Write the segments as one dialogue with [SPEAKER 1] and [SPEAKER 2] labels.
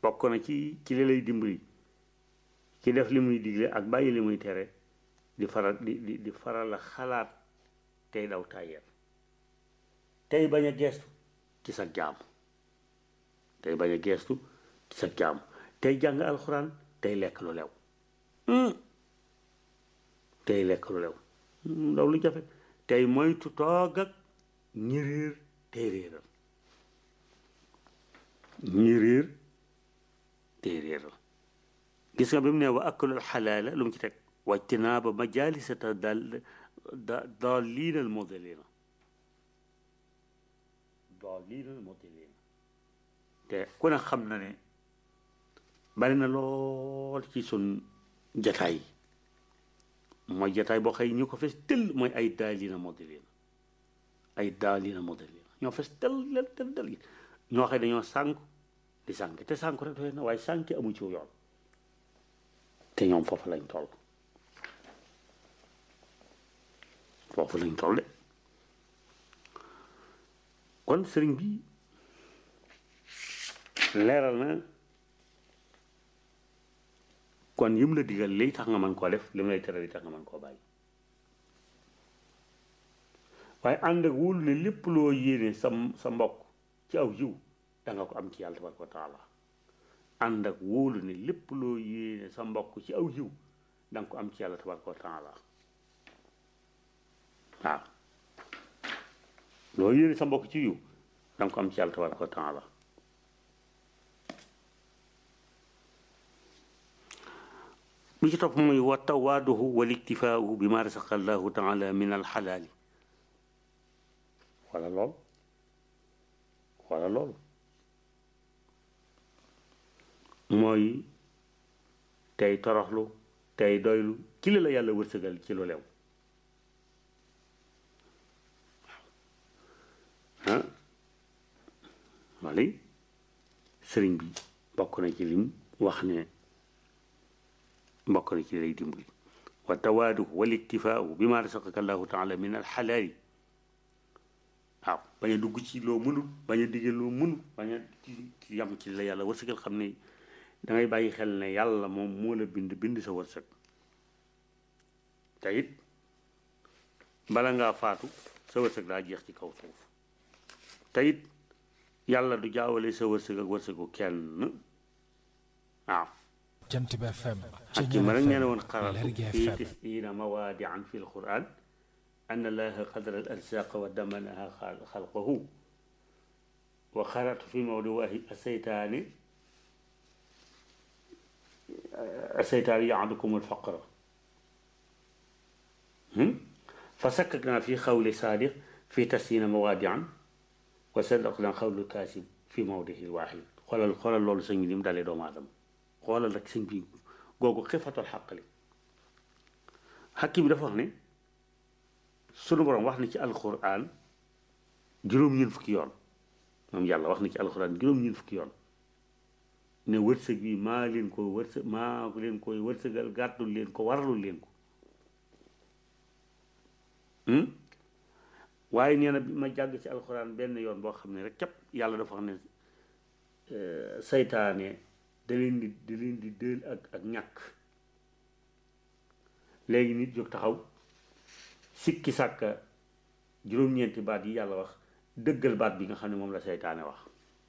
[SPEAKER 1] bokk na ci ci li lay dimbali ci def li muy digle ak bàyyi li muy tere di faral di di di faral la xalaat tey daw tàyyeel tey bañ a geestu ci sa jaam tey bañ a geestu ci sa jaam tey jàng alxuraan tey lekk lu lew tey lekk lu lew ndaw lu jafe tey moytu toog ak ñi réer tey réeral ñi réer tey réeral gis nga bi mu ne wa akalul xalaala lu mu ci teg wajtinaaba majalisata dal daalliina al mudillina daalliina al mudillina te ku ne xam na ne bari na lool ci sun jataay mooy jataay boo xëy ñu ko fes tëll mooy ay daalliina mudillina ay daalliina mudillina ñoo fes tëll tel tel tel ñoo xëy dañoo sànk di sànk te sànk rek doy na waaye sànk amu ci yoon te ñoom foofu lañ toll foofu lañ toll de kon sëriñ bi leeral na kon yim la digal liy tax nga mën koo def li mu lay tere li tax nga mën koo bàyyi waaye ànd ak wóolu ne lépp loo yéene sa sa mbokk ci aw yiw danga ko am ci yàlla tabaraka wa taala ànd ak wóolu ne lépp loo yéene sa mbokk ci aw yiw danga ko am ci yàlla tabaraka wa taala waaw loo yéene sa mbokk ci yiw danga ko am ci yàlla tabaraka wa taala bi ci topp mooy wa tawaaduhu wal iktifaau bi ma rasaqa allahu taala min alxalaali wala lool wala lool mooy tey toroxlu tey doylu ci li la yàlla wërsëgal ci lu lew ah wali sëriñ bi bokk na ci lim wax ne bokk na ci lay dimbali wa tawaadu wal iktifaau bi ma rasaqaka allahu taala min alxalaali waaw bañ a dugg ci loo mënul bañ a digge loo mënul bañ a ci yam ci la yàlla wërsëgal xam ne dangay bàyyi xel ne yàlla moom moo la bind bind sa wërsëg te it bala ngaa faatu sa wërsëg daa jeex ci kaw suuf te it yàlla du jaawale sa wërsëg ak wërsëgu kenn waaw
[SPEAKER 2] jant bi FM
[SPEAKER 1] ak ma rek nee na woon xaratu fii tisina mawaadian fi lquran an allaha qadara al arsaqa wa damanaha xalqahu wa xaratu fi mawdiwahi aseytaani aseytaani yaadukum alfaqra fa sakkakna fi xawli saadiq fi tasina mawaadian wa sadaqna xawlu kaasib fi mawdihi lwaxid xoolal xoolal loolu sëñ bi ni mu dalee doomu aadama xoolal rek sëñ bi googu xifatul xaqali xakki bi dafa wax ne sunu borom wax na ci alquran juróom-ñeent fukki yoon moom yàlla wax na ci alquran juróom-ñeent fukki yoon ne wërsëg bi maa leen ko wërsëg maa leen koy wërsëgal gàddul leen ko waralul leen ko waaye nee na bi ma jàgg ci alquran benn yoon boo xam ne rek képp yàlla dafa wax ne saytaane da leen di da leen di dël ak ak ñàkk léegi nit jóg taxaw sikki sàkka juróom-ñeenti baat yi yàlla wax dëggal baat bi nga xam ne moom la seytaane wax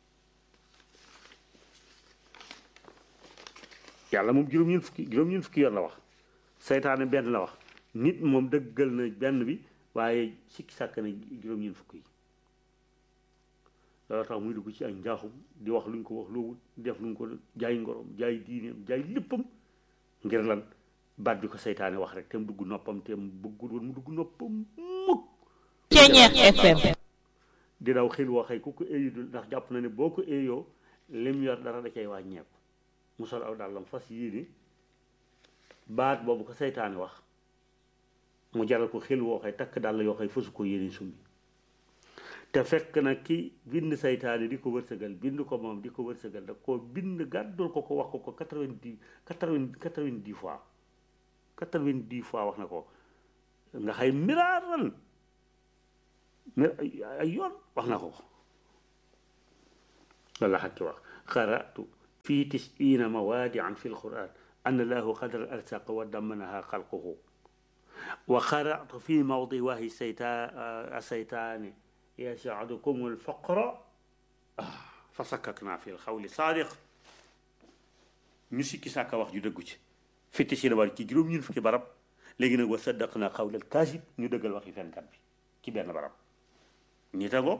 [SPEAKER 1] yàlla moom juróom-ñeent fukki juróom-ñeent fukki yoon la wax seytaane benn la wax nit moom dëggal na benn bi waaye sikki sàkk na juróom-ñeent fukki yi loolu tax muy dugg ci ay njaaxum di wax luñ ko wax loowul def luñ ko jaay ngorom jaay diineem jaay léppam ngir lan baat bi ko seytaane wax rek te mu dugg noppam te mu bëggul woon mu dugg noppam mukk
[SPEAKER 3] Ceñeex FM
[SPEAKER 1] di daw xel waxee ku ko éeyu dul ndax jàpp na ne boo ko éeyoo lim yor dara da cay wàññeeku mu sol aw dàllam fas yéene baat boobu ko seytaane wax mu jaral ko xel woo xëy takk dàll yoo xëy fasu ko yéene sumbi te fekk na ki bind saytaane di ko wërsëgal bind ko moom di ko wërsëgal da koo bind gàddul ko ko wax ko ko quatre-vingt-dix quatre-vingt quatre-vingt-dix fois quatre-vingt-dix fois wax na ko nga xay miraaran mir ay yoon wax na ko ko loolu la xakki wax xaratu في تسعين موادعا في القرآن أن له قدر الأرزاق ودمنها خلقه وقرأت في موضع وهي السيطان يسعدكم الفقر فسككنا في الخول صادق ñu sikki sàkka wax ju dëggu ci fitti si war ci juróom ñun fukki barab léegi nag wa saddaq na xawlal kaasib ñu dëggal waxi fenkat bi ci benn barab ñi tangoo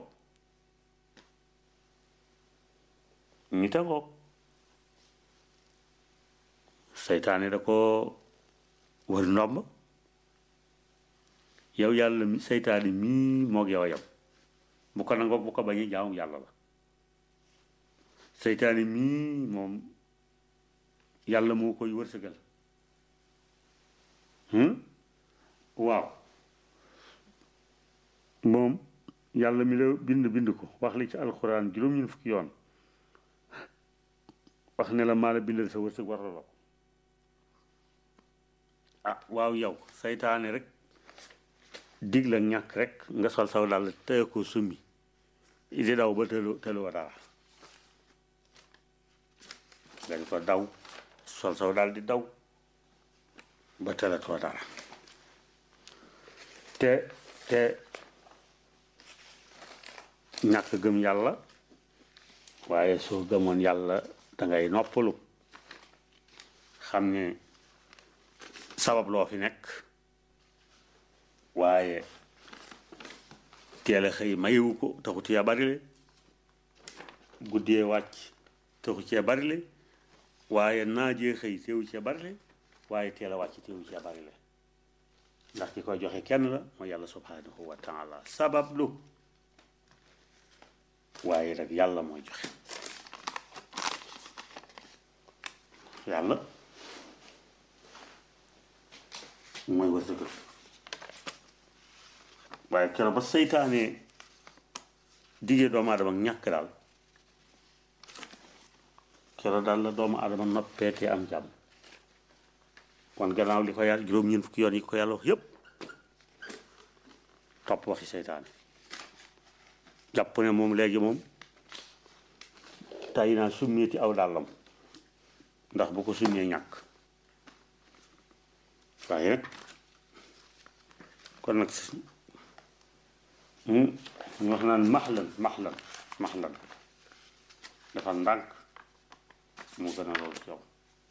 [SPEAKER 1] ñi tangoo seytaane da ko war ndomb yow yàlla mi seytaane mii moog yow a yam bu ko nangoo bu ko bañee jaamu yàlla la seytaane mii moom yàlla moo koy wërsëgal waaw moom yàlla mi la bind bind ko wax li ci alxuraan juróom-ñun fukki yoon wax ne la maa la bindal sa wërsëg war la ko ah waaw yow saytaane rek dig la ñàkk rek nga sol saw dal tëye ko summi di daw ba tëlu tëluwa dara nga di ko daw sol saw daal di daw ba tëlatoo dara te te ñàkk gëm yàlla waaye soo gëmoon yàlla dangay noppalu xam ne sabab loo fi nekk waaye teel a xëy mayewu ko taxu cee bari le guddee wàcc taxu cee bari le waaye naajee xëy teewu cee bari le waaye teel a wàcc teewu cee bari le ndax ki koy joxe kenn la mooy yàlla subhanahu wa taala sabab lu waaye rek yàlla mooy joxe yàlla mooy wërsëgal waaye keroog ba seytaane diggee doomu aadama ñàkk daal keroog daal la doomu aadama noppeetee am jàmm kon gannaaw li ko yàlla juróom-ñeent fukki yoon yi ko yàlla wax yépp topp waxi seytaane jàpp ne moom léegi moom tay naa summeeti aw dàllam ndax bu ko summee ñàkk waaye nag kon nag ñu wax naan maxlan maxlan maxlan dafa ndànk mu gën a loolu ci yow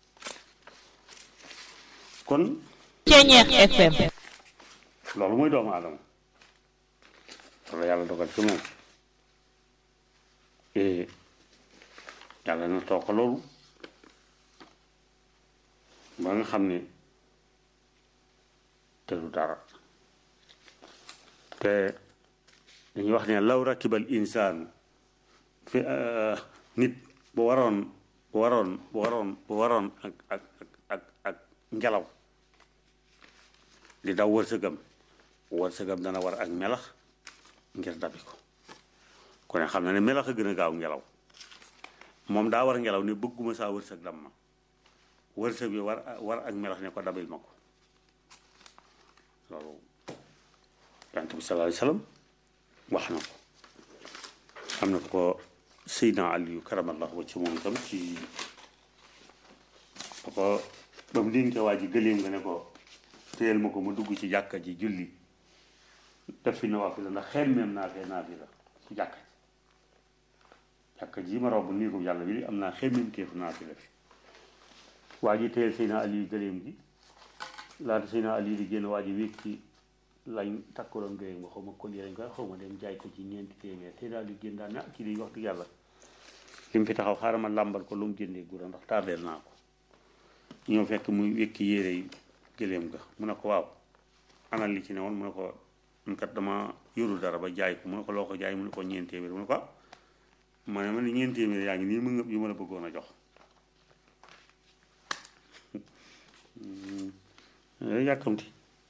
[SPEAKER 1] kon
[SPEAKER 3] Ceñeex FM
[SPEAKER 1] loolu mooy doomu aadama loolu yàlla dogal ci moom yàlla na toog ko loolu ba nga xam ne te du dara te dañuy wax ne law rakibal insaan fi nit bu waroon bu waroon bu waroon bu waroon ak ak ak ak ngelaw di daw wërsëgam wërsëgam dana war ak melax ngir dabi ko ku ne xam na ne melax a gën a gaaw ngelaw moom daa war ngelaw ne bëgguma saa wërsëg dam ma wërsëg bi war war ak melax ne ko dabil ma ko loolu yonent bi sallallahu alayhi wasallam wax na ko xam na ko Seydina Aliyu karamallahu wacci moom tam ci ba ko ba mu dénke waa ji gëléem nga ne ko téyel ma ko mu dugg ci jàkka ji julli def fi nawaafila ndax xemmeem naa fee naafila ci jàkka ji jàkka ji ma romb nii ko yàlla bi am naa xemmeem teefu naafila fi waa ji téyel Seydina Aliyu gëléem gi laata Seydina Aliyu di génn waa ji wékk ci lañ takkaloon gëléem nga xaw ma collier lañ koy xaw ma dem jaay ko ci ñeenti téeméer Seydina Aliyu génn daal ne ah kii di wax dëgg yàlla li mu fi taxaw xaaral ma làmbal ko lu mu jëndee gura ndax tardeel naa ko ñoo fekk muy wékki yére yi gëléem ga mu ne ko waaw anal li ci ne woon mu ne ko man kat dama yorul dara ba jaay ko mu ne ko loo ko jaay mu ne ko ñeent téeméer mu ne ko ah ma ne ma ne ñeent téeméer yaa ngi nii mu ngëb yu ma la bëggoon a jox yàkkamti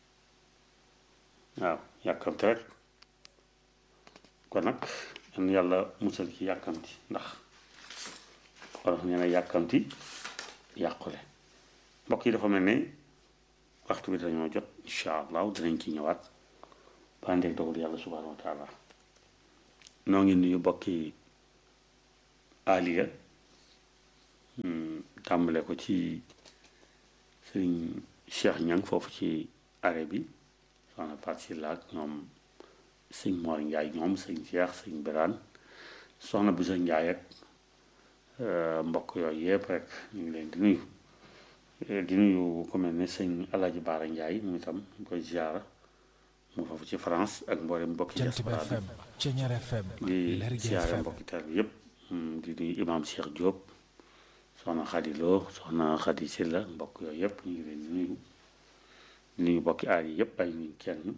[SPEAKER 1] waaw yàkkamti rek kon nag yan yàlla musal ci yàkkamti ndax wolof nee na yàkkamti yàqule mbokk yi dafa mel ne waxtu bi dañoo jot incha allah dinañ ci ñëwaat ba ndeeg dogal yàlla subhanahu wa taala noo ngi nuyu mbokki aliya tàmbale ko ci sëriñ Cheikh Ñang foofu ci arrêt bi soxna Faat Silla ak ñoom sëñ Mor Njaay ñoom sëñ Cheikh sëñ Biraan soxna Bisa Njaay ak mbokk yooyu yëpp rek ñu ngi leen di nuyu di nuyu ku mel ne sëñ Alaaji Baara Njaay mu itam ñu koy ziara mu foofu ci France ak mboolem mbokki diaspora di ziara mbokki taal bi yëpp di nuyu imam Cheikh Diop soxna Xadi Lo soxna Xadi Silla mbokk yooyu yëpp ñu ngi leen di nuyu di nuyu mbokki aar yi yëpp ay nuyu kenn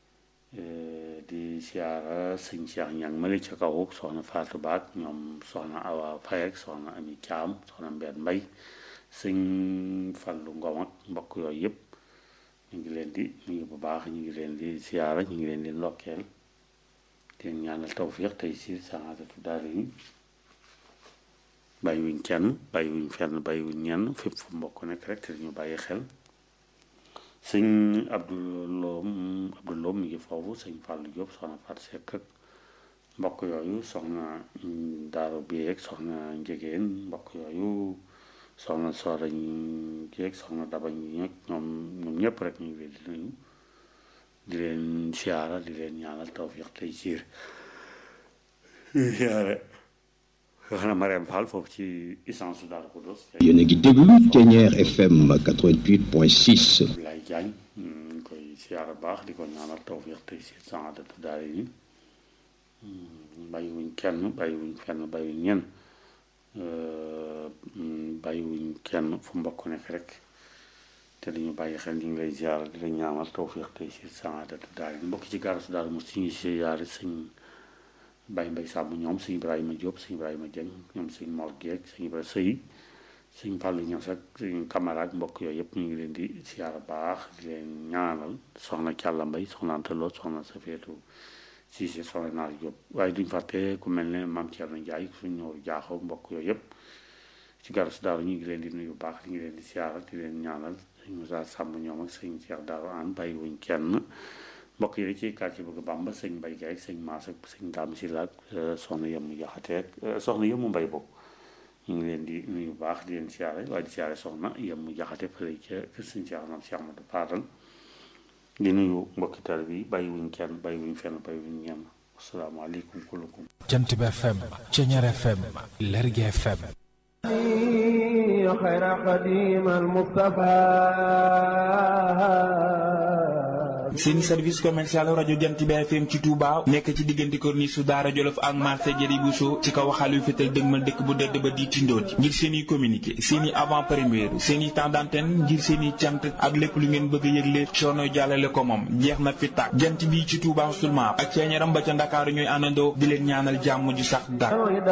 [SPEAKER 1] di siyaara sëñ Cheikh Ñang mali ca kaw soxna Fatou Baat ñoom soxna Awa Faye ak soxna Ami Caam soxna Mbeen Mbay sëñ Fallu Ngom ak mbokk yooyu yëpp ñu ngi leen di nuyu bu baax ñu ngi leen di siyaara ñu ngi leen di ndokkeel di leen ñaanal tawfiq tey si saadatu daara yi bàyyi wuñ kenn bàyyi wuñ fenn bàyyi wuñ ñenn fépp fu mbokk nekk rek te ñu bàyyi xel sëñ Abdoulom Abdoulom mi ngi foofu sëñ Fallou Diop soxna Fatou Seck ak mbokk yooyu soxna Daaru bi ak soxna Njegéen mbokk yooyu soxna Soora Jeeg soxna Daba ñi ñeg ñoom ñoom ñëpp rek ñu ngi leen di nuyu di leen siyaara di leen ñaanal tawfiq tey siir siyaare soxna Mariam Fall foofu ci essence su Daaru Xudoos
[SPEAKER 2] yéen a ngi déglu Thiéniere FM 88.6.
[SPEAKER 1] Abdoulaye Diagne ñu koy siyaara baax di ko ñaanal tawfiq tey siir saadatu daara yi bàyyiwuñ kenn bàyyiwuñ fenn bàyyiwuñ ñenn bàyyiwuñ kenn fu mbokk nekk rek te dañu bàyyi xel ñu ngi lay ziar di la ñaanal tawfiq tey si saadatu daal mbokk ci gaara su daal mu si ngi ziare sëñ Baye Mbay Sàmm ñoom sëñ Ibrahima Diop sëñ Ibrahima Dieng ñoom sëñ Mor Geek sëñ Ibrahima Sëy sëñ Fàllu Ñas ak sëñ camarade mbokk yooyu yëpp ñu ngi leen di ziar baax di leen ñaanal soxna Càlla Mbay soxna Antaloo soxna Safeetu si si soxna Naar Diop waaye duñ fàtte ku mel ne Maam Thierno Ndiaye suñ ñëw jaaxoo mbokk yooyu yëpp ci garas daaru ñu ngi leen di nuyu baax ñu ngi leen di siyaaral di leen ñaanal sëñ Moussa Samb ñoom ak sëñ Cheikh Daaru an bàyyi wuñ kenn mbokk yi ci quartier bëgg Bàmba sëñ Mbay Gaye ak sëñ Maas ak sëñ Daam si laak soxna yemu jaxate ak soxna yemu mbay boobu ñu ngi leen di nuyu baax di leen siyaare waaye di siyaare soxna yemu jaxate fële ca kër sëñ Cheikh Nam Cheikh Amadou Fadal di nuyu mbokki taal bi bàyyi wuñ kenn bàyyi wuñ fenn bàyyi wuñ ñenn asalaamaaleykum kullukum
[SPEAKER 4] jant bi FM Thiéniere FM Lergui FM
[SPEAKER 5] خير قديم المصطفى
[SPEAKER 6] seen service commercial rajo jant bi FM ci Touba nekk ci diggante corniche su Daara Jolof ak marché Jëri Bousso ci kaw xalu fétal dëgmal dëkk bu dëdd ba di tindooti ngir seen i communiqué seen i avant première seen i temps d'antenne ngir seen i cant ak lépp lu ngeen bëgg a yëgle coono jàllale ko moom jeex na fi tàkk jant bi ci Touba seulement ak ceeñaram ba ca Ndakaaru ñooy àndandoo di leen ñaanal jàmm ju sax dàkk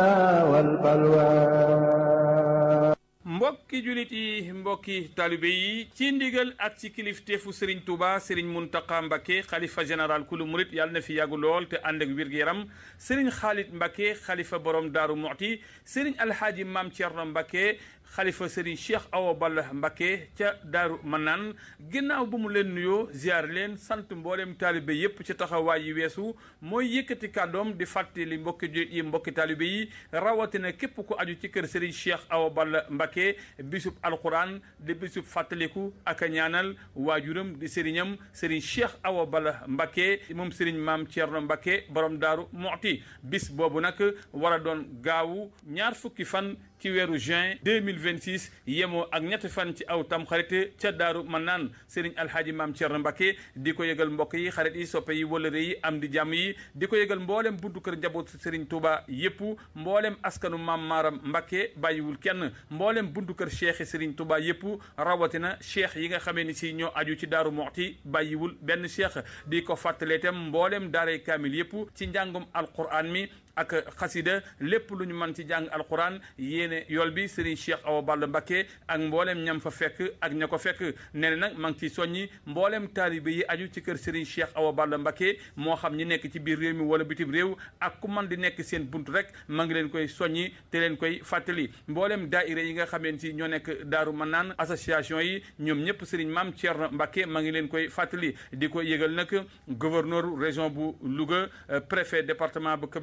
[SPEAKER 7] mbokki julit yi mbokki talibe yi ci ndigal ak ci kilifteefu Serigne Touba Serigne Mountakha Mbacké xalifa général kulu murit yàlla na fi yàggu lool te ànd ak wér-gu-yaram Serigne Khalid Mbacké xalifa borom Daaru Muxti Serigne Alhaaji Maam Thierno Mbacké xalifa Serigne Cheikh Awa Balla Mbacké ca Daaru Manaan ginnaaw bu mu leen nuyoo ziar leen sant mboolem taalibe yépp ci taxawaay yi weesu mooy yëkkati kàddoom di fàttali mbokki julit yi mbokki taalibe yi rawatina képp ku aju ci kër Serigne Cheikh Awa Balla Mbacké bisub alquran di bisub fàttaliku ak a ñaanal waajuram di sëriñam Serigne Cheikh Awa Balla Mbacké moom Serigne Maam Thierno Mbacké borom Daaru Muxti bis boobu nag war a doon gaawu ñaar fukki fan ci weeru juin 2026 yemoo ak ñetti fan ci aw tam xarit ca daaru man naan Serigne Alhaaji Maam Thierno Mbacké di ko yëgal mbokk yi xarit yi soppe yi wëlëre yi am di jàmm yi di ko yëgal mboolem buntu kër njaboot Serigne Touba yépp mboolem askanu Maam Maaram Mbacké bàyyiwul kenn mboolem buntu kër cheikh Serigne Touba yépp rawatina cheikh yi nga xamee ni si ñoo aju ci daaru Muxti bàyyiwul benn cheikh di ko fàttalee itam mboolem daaray kaamil yépp ci njàngum alquran mi ak xasida lépp lu ñu mën ci jàng alquran yéene yool bi Serigne Cheikh Awa Balla Mbacké ak mboolem ñam fa fekk ak ña ko fekk nee na nag maa ngi ciy soññi mboolem taalibe yi aju ci kër Serigne Cheikh Awa Balla Mbacké moo xam ñi nekk ci biir réew mi wala bitim réew ak ku man di nekk seen bunt rek maa ngi leen koy soññi te leen koy fàttali mboolem daaira yi nga xameen si ñoo nekk Daaru Manaan association yi ñoom ñëpp Serigne Maam Thierno Mbacké maa ngi leen koy fàttali di ko yëgal nag gouverneur région bu Louga préfet département bu Kébémer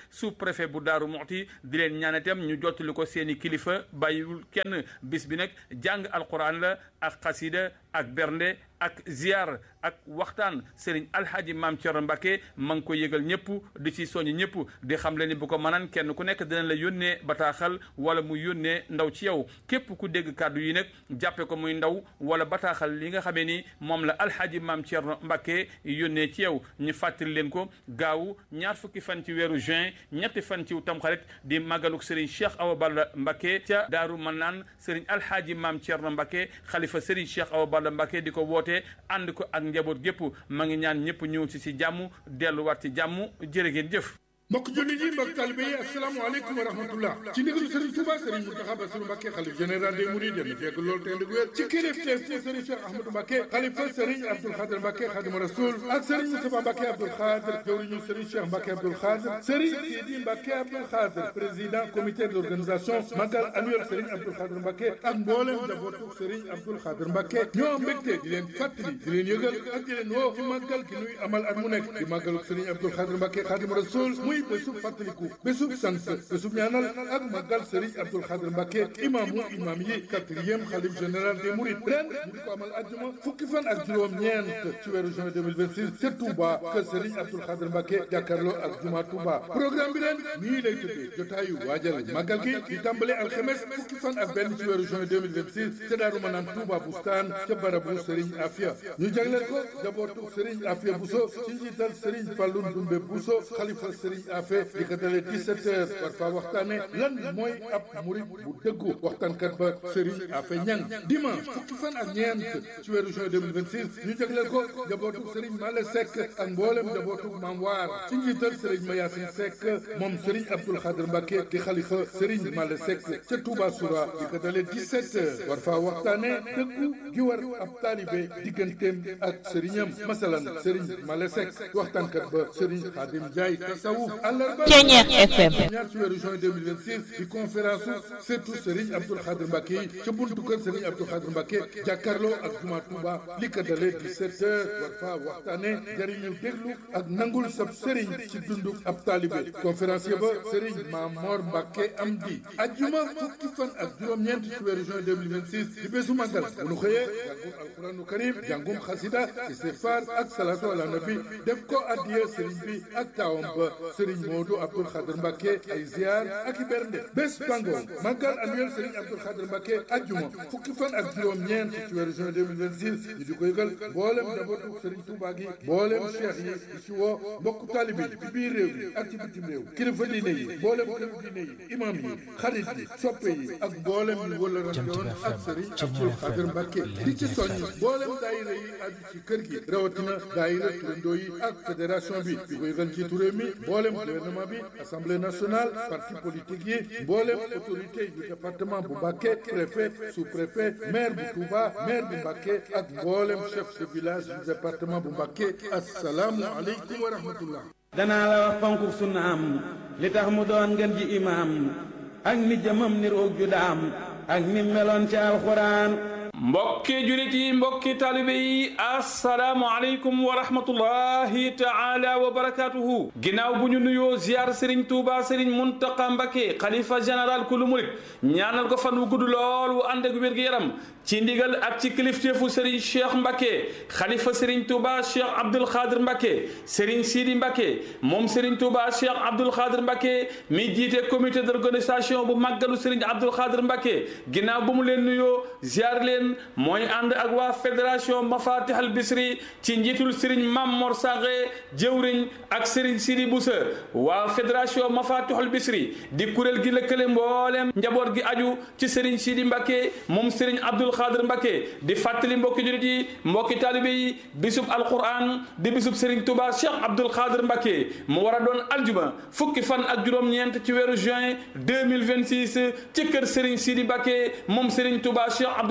[SPEAKER 7] sous préfet bu Daaru Muxti di leen ñaan itam ñu jottali ko seeni kilifa bàyyiwul kenn bis bi nag jàng alquran la ak xasida ak bernde ak ziar ak waxtaan Serigne Alhaji Maam Thierno Mbacke ma ngi ko yëgal ñëpp di ci soññ ñëpp di xam le ni bu ko mënaan kenn ku nekk dina la yónnee bataaxal wala mu yónnee ndaw ci yow képp ku dégg kàddu yi nag jàppe ko muy ndaw wala bataaxal li nga xamee ni moom la Alhaji Maam Thierno Mbacke yónnee ci yow ñu fàttali leen ko gaaw ñaar fukki fan ci weeru juin ñetti fan ci tamxarit di màggaluk Serigne Cheikh Awa Balla Mbacke ca Daaru Manaan Serigne Alhaji Maam Thierno Mbacke xalifa Serigne Cheikh Awa Balla Mbacke di ko woote ànd ko ak njaboot gépp ma ngi ñaan ñëpp ñëw ci ci jàmm delluwaat ci jàmm jërë ngeen jëf
[SPEAKER 5] mbokk jullit yi mbokk talibe yi asalaamaaleykum wa rahmatullah ci ndigalu Serigne Touba Serigne Mountakha Bassirou Mbacké xalif général des Mourides yéen fekk loolu te ndig wér ci kilifteef ci Serigne Cheikh Ahmadou Mbacké xalifa Serigne Abdoul Khadir Mbacké Khadimu Rasoul ak Serigne Moustapha Mbacké Abdoul Khadir jawriñu Serigne Cheikh Mbacké Abdoul Khadir Serigne Sidi Mbacké Abdoul Khadir président comité d'organisation magal annuel Serigne Abdoul Khadir Mbacké ak mboolem njabootu Serigne Abdoul Khadir Mbacké ñoo mbégte di leen fàttali di leen yëgal ak di leen woo ci màggal gi nuy amal at mu nekk di màggalu Serigne Abdoul Khadir Mbacké Khadimu Rasoul muy bésu fàttali bésub sant bésub ñaanal ak magal Serigne Abdoul Khadir Mbacké imaamu imaam yi quatrième xalif général des Mourides ren ñu di ko amal àjjuma fukki fan ak juróom-ñeent ci weeru juin 2026 ca Touba kër Serigne Abdoul Khadir Mbacké jàkkaarloo ak juma Touba programme bi ren nii lay tëddee jotaayu waajal magal gi di tàmbale alxemes fukki fan ak benn ci weeru juin 2026 ca Daaru Manaan Touba Bustaan ca barabu Serigne Afia ñu jagleel ko jabootu Serigne Afia Bousso ci njiital Serigne Fallou Ndoumbe Bousso xalifa Serigne Afia dalee 17 heures war faa waxtaane lan mooy ab murid bu dëggu waxtaankat ba Serigne Afe Ñang dimanche fukki fan ak ñeent ci weeru juin 2026 ñu jagleel ko njabootu Serigne Male Seck ak mboolem njabootu Maam Waar ci njiital Serigne Mayasin Seck moom Serigne Abdoul Khadir Mbacké di xalifa Serigne Male Seck ca Touba Soura di ko dalee 17 heures war faa waxtaane dëggu gi war ab taalibe digganteem ak Serignam masalan Serigne Male Seck waxtaankat ba Serigne Khadim Ndiaye tasawuf àllarba
[SPEAKER 3] Ceñeex FM
[SPEAKER 5] ñaar ci weeru juin 2026 di conférence surtout Serigne Abdoul Khadir Mbacké yi ca buntu kër Serigne Abdoul Khadir Mbacké jàkkaarloo ak juma Touba li ko dalee 17 heures war faa waxtaane jariñu déglu ak nangul sab Serigne ci dundu ab taalibe conférencier ba Serigne Mamor Mbacké am di ajjuma fukki fan ak juróom-ñeent ci weeru juin 2026 di bésu màggal bu nu xëyee jàngum alquranu karim jàngum xasida istighfar ak salatu ala nabi def ko addiya Serigne bi ak taawam ba Serigne Modou Abdoul Khadir Mbacké ay ziar ak i bernde bés bango màggal annuel Serigne Abdoul Khadir Mbacké ajjuma fukki fan ak juróom-ñeent ci weeru juin 2026 ñu di ko yëgal mboolem njabootu Serigne Touba gi mboolem cheikh yi di ci woo mbokku taalibe yi ci biir réew yi ak ci bitim réew kilifa diine yi mboolem kilifa diine yi imam yi xarit yi soppe yi ak mboolem ñu wëla rajoon ak Serigne Abdoul Khadir Mbacké di ci soññ mboolem daayira yi aju ci kër gi rawatina daayira turandoo yi ak fédération bi di ko yëgal njiitu réew mi mboolem gouvernement bi assemblée nationale parti politique yi mboolem autorité du département bu Mbacké préfet sous-préfet maire bu Touba maire bu Mbacké ak mboolem chef de village du département bu Mbacké assalaamu aleykum wa rahmatullah
[SPEAKER 8] danaa la wax fonku sunnaam li tax mu doon ngeen ji imaam ak ni jëmam ni roog ju daam ak ni meloon ci alxuraan
[SPEAKER 7] mbokki julit yi mbokki talibe yi assalaamu aleykum wa rahmatullahi taala wa barakatuhu ginnaaw bu ñu nuyoo ziar sëriñ tuuba sëriñ muntaqa mbake xalifa général kulu murit ñaanal ko fan wu gudd lool wu ànd ak wér-gu-yaram ci ndigal ak ci kilifteefu sëriñ cheikh mbake xalifa sëriñ tuuba cheikh abdul xaadir mbake sëriñ sidi mbake moom sëriñ tuuba cheikh abdul xaadir mbake mi jiite comité d'organisation bu màggalu sëriñ abdul xaadir mbake ginnaaw bu mu leen nuyoo ziar leen mooy ànd ak waa fédération mafatih al bisri ci njiitul sëriñ mam mor sange jëwriñ ak sëriñ sidi busa waa fédération mafatih al bisri di kuréel gi lëkkale mbooleem njaboot gi aju ci sëriñ sidi mbake moom sëriñ abdul xaadir mbake di fàttali mbokki julit yi mbokki taalibe yi bisub alquran di bisub sëriñ touba cheikh abdul xaadir mbake mu war a doon aljuma fukki fan ak juróom-ñeent ci weeru juin 2026 ci kër sëriñ sidi mbake moom sëriñ touba cheikh abdul xaadir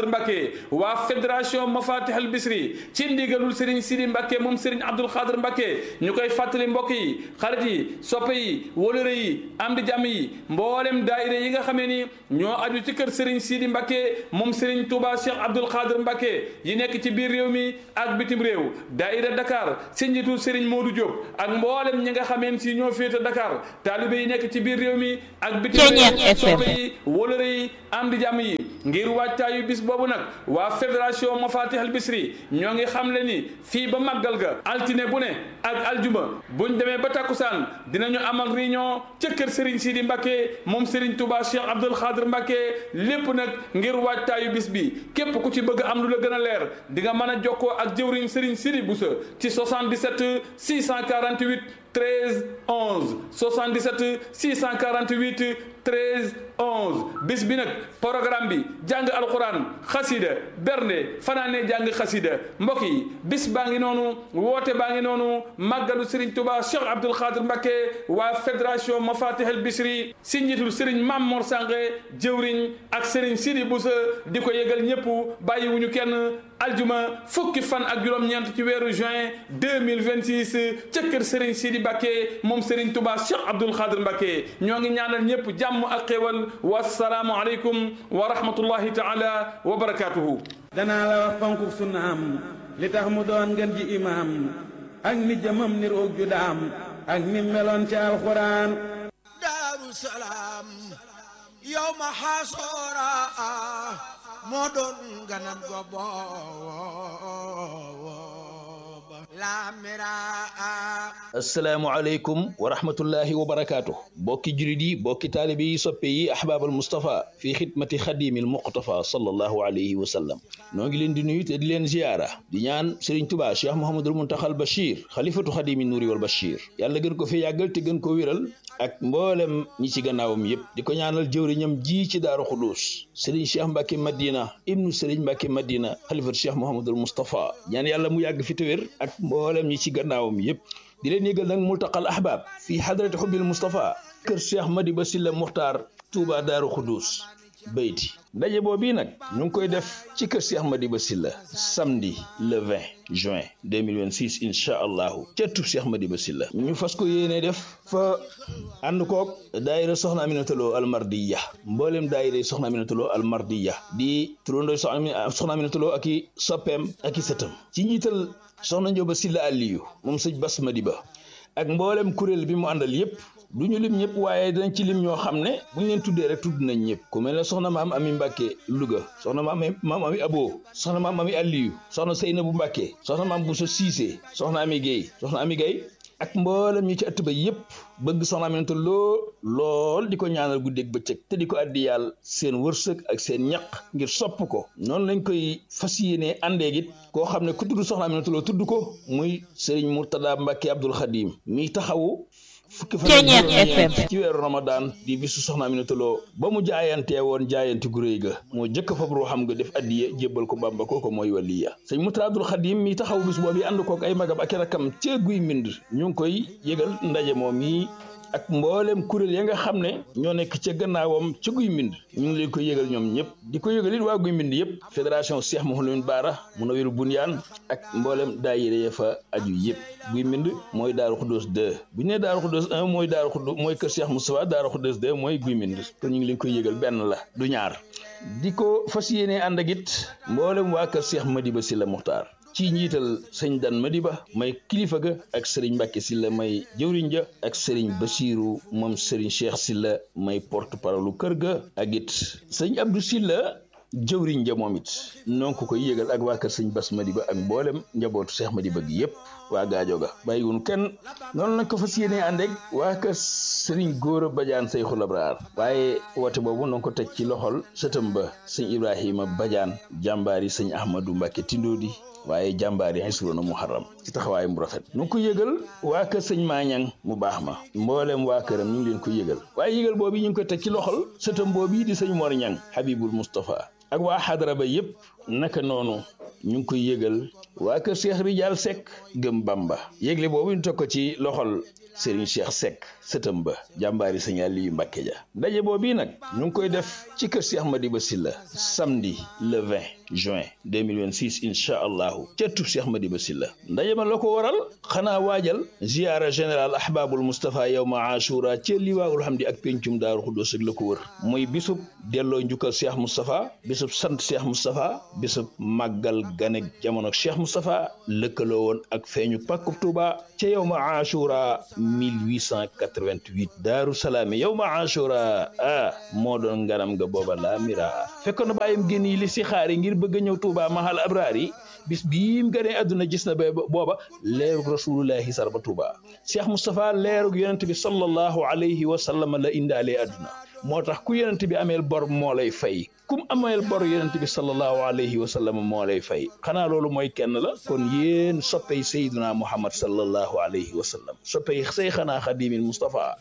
[SPEAKER 7] Mbacke waa fédération Mafatih al Bisri ci ndigalul Serigne Sidi Mbacke moom Serigne Abdoul Khadir Mbacke ñu koy fàttali mbokk yi xarit yi soppe yi wóolëre yi am di jàmm yi mboolem daayira yi nga xamee ni ñoo aju ci kër Serigne Sidi Mbacke moom Serigne Touba Cheikh Abdoul Khadir Mbacke yi nekk ci biir réew mi ak bitim réew daayira Dakar si njiitu Serigne Modou Diop ak mboolem ñi nga xameen si ñoo féete Dakar taalibe yi nekk ci biir réew mi ak bitim réew soppe yi wóolëre yi am di jàmm yi ngir wàccaayu bis boobu nag waa fédération Mafatih al Bisri ñoo ngi xam le ni fii ba màggal ga altine bu ne ak aljuma buñ demee ba takkusaan dinañu amal réunion ca kër Serigne Sidi Mbacke moom Serigne Touba Cheikh Abdoul Khadir Mbacke lépp nag ngir wàccaayu bis bi képp ku ci bëgg am lu la gën a leer di nga mën a jokkoo ak jëwriñ Serigne Sidi Boussa ci 77 648 13 11 77 648 13 11 bis bi nag programme bi jàng alquran xasida bernde fanaane jàng xasida mbokk yi bis baa ngi noonu woote baa ngi noonu màggalu Serigne Touba Cheikh Abdoul Khadir Mbacke waa fédération Mafatih al Bisri si njiitul Serigne Mam Mor Sange jëwriñ ak Serigne Sidi Boussa di ko yëgal ñëpp bàyyiwuñu kenn aljuma fukki fan ak juróom-ñeent ci weeru juin 2026 ca kër Serigne Sidi Mbacke moom Serigne Touba Cheikh Abdoul Khadir Mbacke ñoo ngi ñaanal ñëpp jàmm ak xéwal wasalaamu aleykum wa rahmatullahi taala wa barakatuhu
[SPEAKER 8] danaa la wax fonku sunnaam li tax mu doon ngeen ji imaam ak ni jëmam ni roog ju daam ak ni meloon ci alxuraan
[SPEAKER 9] daaru salaam yow ma xaasoora moo doon ganam go booba laamiraa
[SPEAKER 10] asalaamualeykum wa rahmatullahi wa barakaatu bokki julit yi bokki taalibe yi soppe yi ahbaabal Moustapha fii xidmati xadimil muqtafa sallallahu alayhi wa sallam noo ngi leen di nuyu te di leen ziyaara di ñaan Serigne Touba Cheikh Mouhamadul Muntaxal Bachir xalifatu xadimi nuuri wal Bachir yàlla gën ko fi yàggal te gën ko wéral ak mboolem ñi ci gannaawam yépp di ko ñaanal jëwriñam ji ci daaru xudus Serigne Cheikh Mbacke Madina ibnu Serigne Mbacke Madina xalifatu Cheikh Mouhamadul Moustapha ñaan yàlla mu yàgg fi te wér ak mboolem ñi ci gannaawam yépp di leen yëgal nag multaqal ahbab fii xadrati xubbil Moustapha kër Cheikh Madiba Silla Muxtaar Touba Daaru Xudus bayti ndaje boobu nag ñu ngi koy def ci kër Cheikh Madiba Silla samedi le 20 juin 2026 incha allahu ca tub Cheikh Madiba Silla ñu fas ko yéene def fa ànd koog daayira soxna Aminata Lo almardiya mboolem daayira soxna Aminata Lo almardiya di turandoo soxna Aminata Lo ak i soppeem ak i sëtam ci njiital soxna Njóoba Silla Aliyu moom sëñ Bas Madiba ak mboolem kuréel bi mu àndal yépp du ñu lim ñëpp waaye dañ ci lim ñoo xam ne bu ñu leen tuddee rek tudd nañ ñëpp ku mel ne soxna maam ami Mbàkke Louga soxna maam maam ami Abo soxna maam ami Aliyu soxna Seynabu Mbàkke soxna maam Bousso Cissé soxna ami Guèye soxna ami Guèye ak mboolem ñi ci ëtt ba yépp bëgg soxna Aminata Lo lool di ko ñaanal guddeeg bëccëg te di ko addi yàlla seen wërsëg ak seen ñaq ngir sopp ko noonu lañ koy fas yéenee àndeeg it koo xam ne ku tudd soxna Aminata Lo tudd ko muy Serigne Mourtada Mbacke Abdoul Khadim mi taxawu fukki fan ci weeru Ramadan di bisu soxna Aminata Lo ba mu jaayantee woon jaayante gu réy ga moo jëkk fab ruuxam nga def addiye jébbal ko Bàmba kooko mooy waliya sëñ Mourtada Abdoul Khadim mi taxawu bis boobu ànd kook ay magam ak i rakkam ca guy mbind ñu ngi koy yëgal ndaje moom yi ak mboolem kuréel ya nga xam ne ñoo nekk ca gannaawam ca guy mbind ñu ngi leen ko yëgal ñoom ñëpp di ko yëgal it waa guy mbind yëpp fédération Cheikh Mouhamadou Baara Munawir Bunyaan ak mboolem daayira ya fa aju yëpp guy mbind mooy Daaru Xuddoos 2 bu ñu nee Daaru Xuddoos 1 mooy Daaru Xuddoos mooy kër Cheikh Moustapha Daaru Xuddoos 2 mooy guy mbind kon ñu ngi leen koy yëgal benn la du ñaar di ko fas yéenee ànd ak it mboolem waa kër Cheikh Madiba Silla Muxtaar ci njiital sëñ Dan Madiba may kilifa ga ak sëriñ Mbàkke Silla may jëwriñ ja ak sëriñ Basiiru moom sëriñ Cheikh Silla may porte parole kër ga ak it sëñ Abdou Silla jëwriñ ja moom it noo ko koy yëgal ak waa kër sëñ Bas Madiba ak mboolem njabootu Cheikh Madiba gi yépp waa gaajo ga bàyyiwun kenn noonu lañ ko fas yéenee ànd ak waa kër sëriñ Góora Badiane Seyxul Abraar waaye woote boobu noo ko teg ci loxol sëtam ba sëñ Ibrahima Badiane jàmbaari sëñ Ahmadou Mbàkke Tindoodi waaye jàmbaar yi xisroona muharram ci taxawaay mu rafet nu ngi ko yëgal waa kër sëñ maañang mu baax ma mbooleem waa këram ñu ngi leen ko yëgal waaye yëgal boobu ñu ngi ko teg ci loxol sëtam boobu di sëñ Mor Ñang Habibul Moustapha ak waa xadara ba yépp naka noonu ñu ngi koy yëgal waa kër Cheikh Rijal Seck gëm Bamba yëgle boobu ñu teg ko ci loxol Serigne Cheikh Seck sëtam ba jàmbaari sëñ Aliyu Mbàkke ja ndaje boobu nag ñu ngi koy def ci kër Cheikh Madiba Sylla samedi le 20 juin 2026 incha allahu ca tub Cheikh Madiba Sylla ndaje ma la ko waral xanaa waajal ziyaara général ahbabul Moustapha yawma ashura ca liwaawul hamdi ak pencum daaru xuddoos ak la ko wër muy bisub delloo njukkal Cheikh Moustapha bisub sant Cheikh Moustapha bisub màggal ganek jamono Cheikh Moustapha lëkkaloo woon ak feeñu pàkkub Touba ca yawma ashura 1888 daaru salaami yawma ashura ah moo doon ngaram nga booba laa mira fekkoon na bàyyam génn yi li si xaari ngir bëgg a ñëw Touba mahal abraar yi bis bii mu gënee àdduna gis na ba booba leerug rasulullahi sar ba Touba Cheikh Moustapha leerug yonent bi sallallahu alayhi wa sallam la indaalee àdduna moo tax ku yonent bi ameel bor moo lay fay kum ameel bor yonent bi sallallahu alayhi wa sallam moo lay fay xanaa loolu mooy kenn la kon yéen soppey sayduna muhammad sallallahu alayhi wa sallam soppey seyxanaa xadimil Moustapha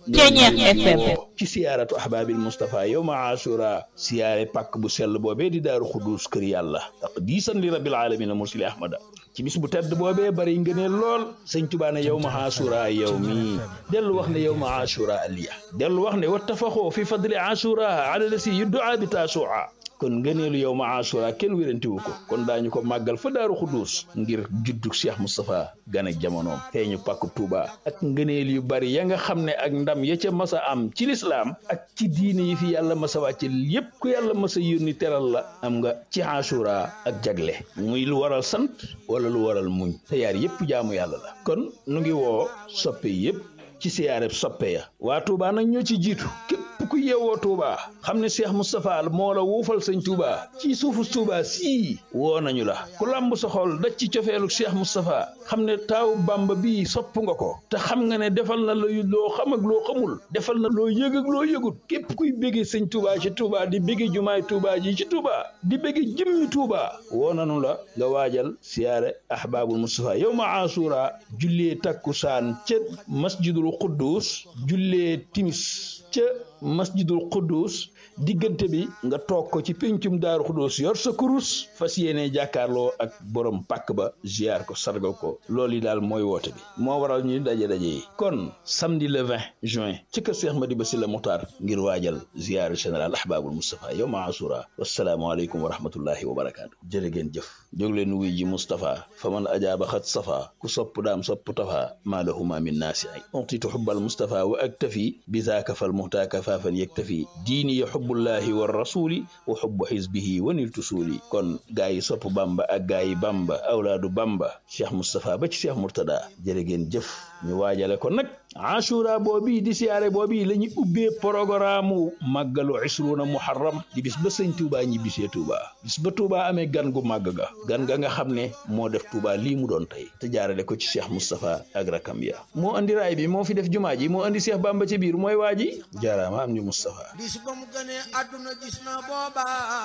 [SPEAKER 10] ci siyaaratu ahbaabil Moustapha yowma ashura siyaare pàkk bu sell boobee di daaru xuduus kër yàlla taqdiisan li rabbil alamin mursili ahmada ci bis bu tedd boobee bari ngëneel lool sëñ Tuubaa ne yow ma ashura yow mi dellu wax ne yow ma ashura aliya dellu wax ne wattafaxoo fi fadli ashura ala lasi yuddaa bi taasua kon ngëneelu yow ma ashura kenn wérantiwu ko kon daañu ko màggal fa daaru xuduus ngir juddug Cheikh Moustapha gan ak jamonoom feeñu pàkku Touba ak ngëneel yu bari ya nga xam ne ak ndam ya ca masa am ci lislaam ak ci diine yi fi yàlla masa wàcce yépp ku yàlla masa yónni teral la am nga ci ashura ak jagle muy lu waral sant wala lu waral muñ te yaar yépp jaamu yàlla la kon nu ngi woo soppe yépp ci siyaareb soppe ya waa Touba nag ñoo ci jiitu képp ku yeewoo Touba xam ne Cheikh Moustapha moo la wuufal sëñ Touba ci suufu Touba sii woo nañu la ku lamb sa xol daj ci cofeelu Cheikh Moustapha xam ne taawu Bamba bii sopp nga ko te xam nga ne defal na la loo xam ak loo xamul defal na loo yëg ak loo yëgut képp kuy béggee sëñ Touba ci Touba di béggee jumaay Touba ji ci Touba di béggee jëmmi Touba woo nañu la nga waajal siyaare ahbaabul Moustapha yow ma asura jullee takkusaan ca masjidul Quddus jullee timis ca masjidul Quddus diggante bi nga toog ko ci péncum daaru Quddus yor sa kurus fas yéene jàkkaarloo ak borom pàkk ba ziar ko sargal ko loolu yi daal mooy woote bi moo waral ñuy daje daje yi kon samedi le 20 juin ci kër Cheikh Madiba Sylla Muxtaar ngir waajal ziar général ahbabul Moustapha yow ma asura wasalaamualeykum wa rahmatullahi wa barakaatu jërë ngeen jëf jóg leen wuy ji Moustapha fa man ajaaba xat safa ku sopp daam sopp tafa maa lahuma min naasi ay utitu xubbal Moustapha wa aktafi bi zaaka fal muhtaaka faafan yaktafi diini ya xubbullahi wa rasuli wa xubbu xisbihi wa niltu suuli kon gaa yi sopp bamba ak gaa yi bamba awlaadu bamba cheikh Moustapha ba ci cheikh Mourtada jërë ngeen jëf ñu waajale ko nag ashura boobi di siyaare boobi la ñu ubbee programme màggalu isruuna muharram di bis ba sëñ Touba ñi bisee Touba bis ba Touba amee gan gu màgg ga gan ga nga xam ne moo def Touba lii mu doon tey te jaarale ko ci cheikh Moustapha ak rakam ya moo andi raay bi moo fi def jumaa ji moo andi cheikh bamba ci biir mooy waa ji jaaraama am ñu Moustapha
[SPEAKER 9] bis ba mu gënee àdduna gis na booba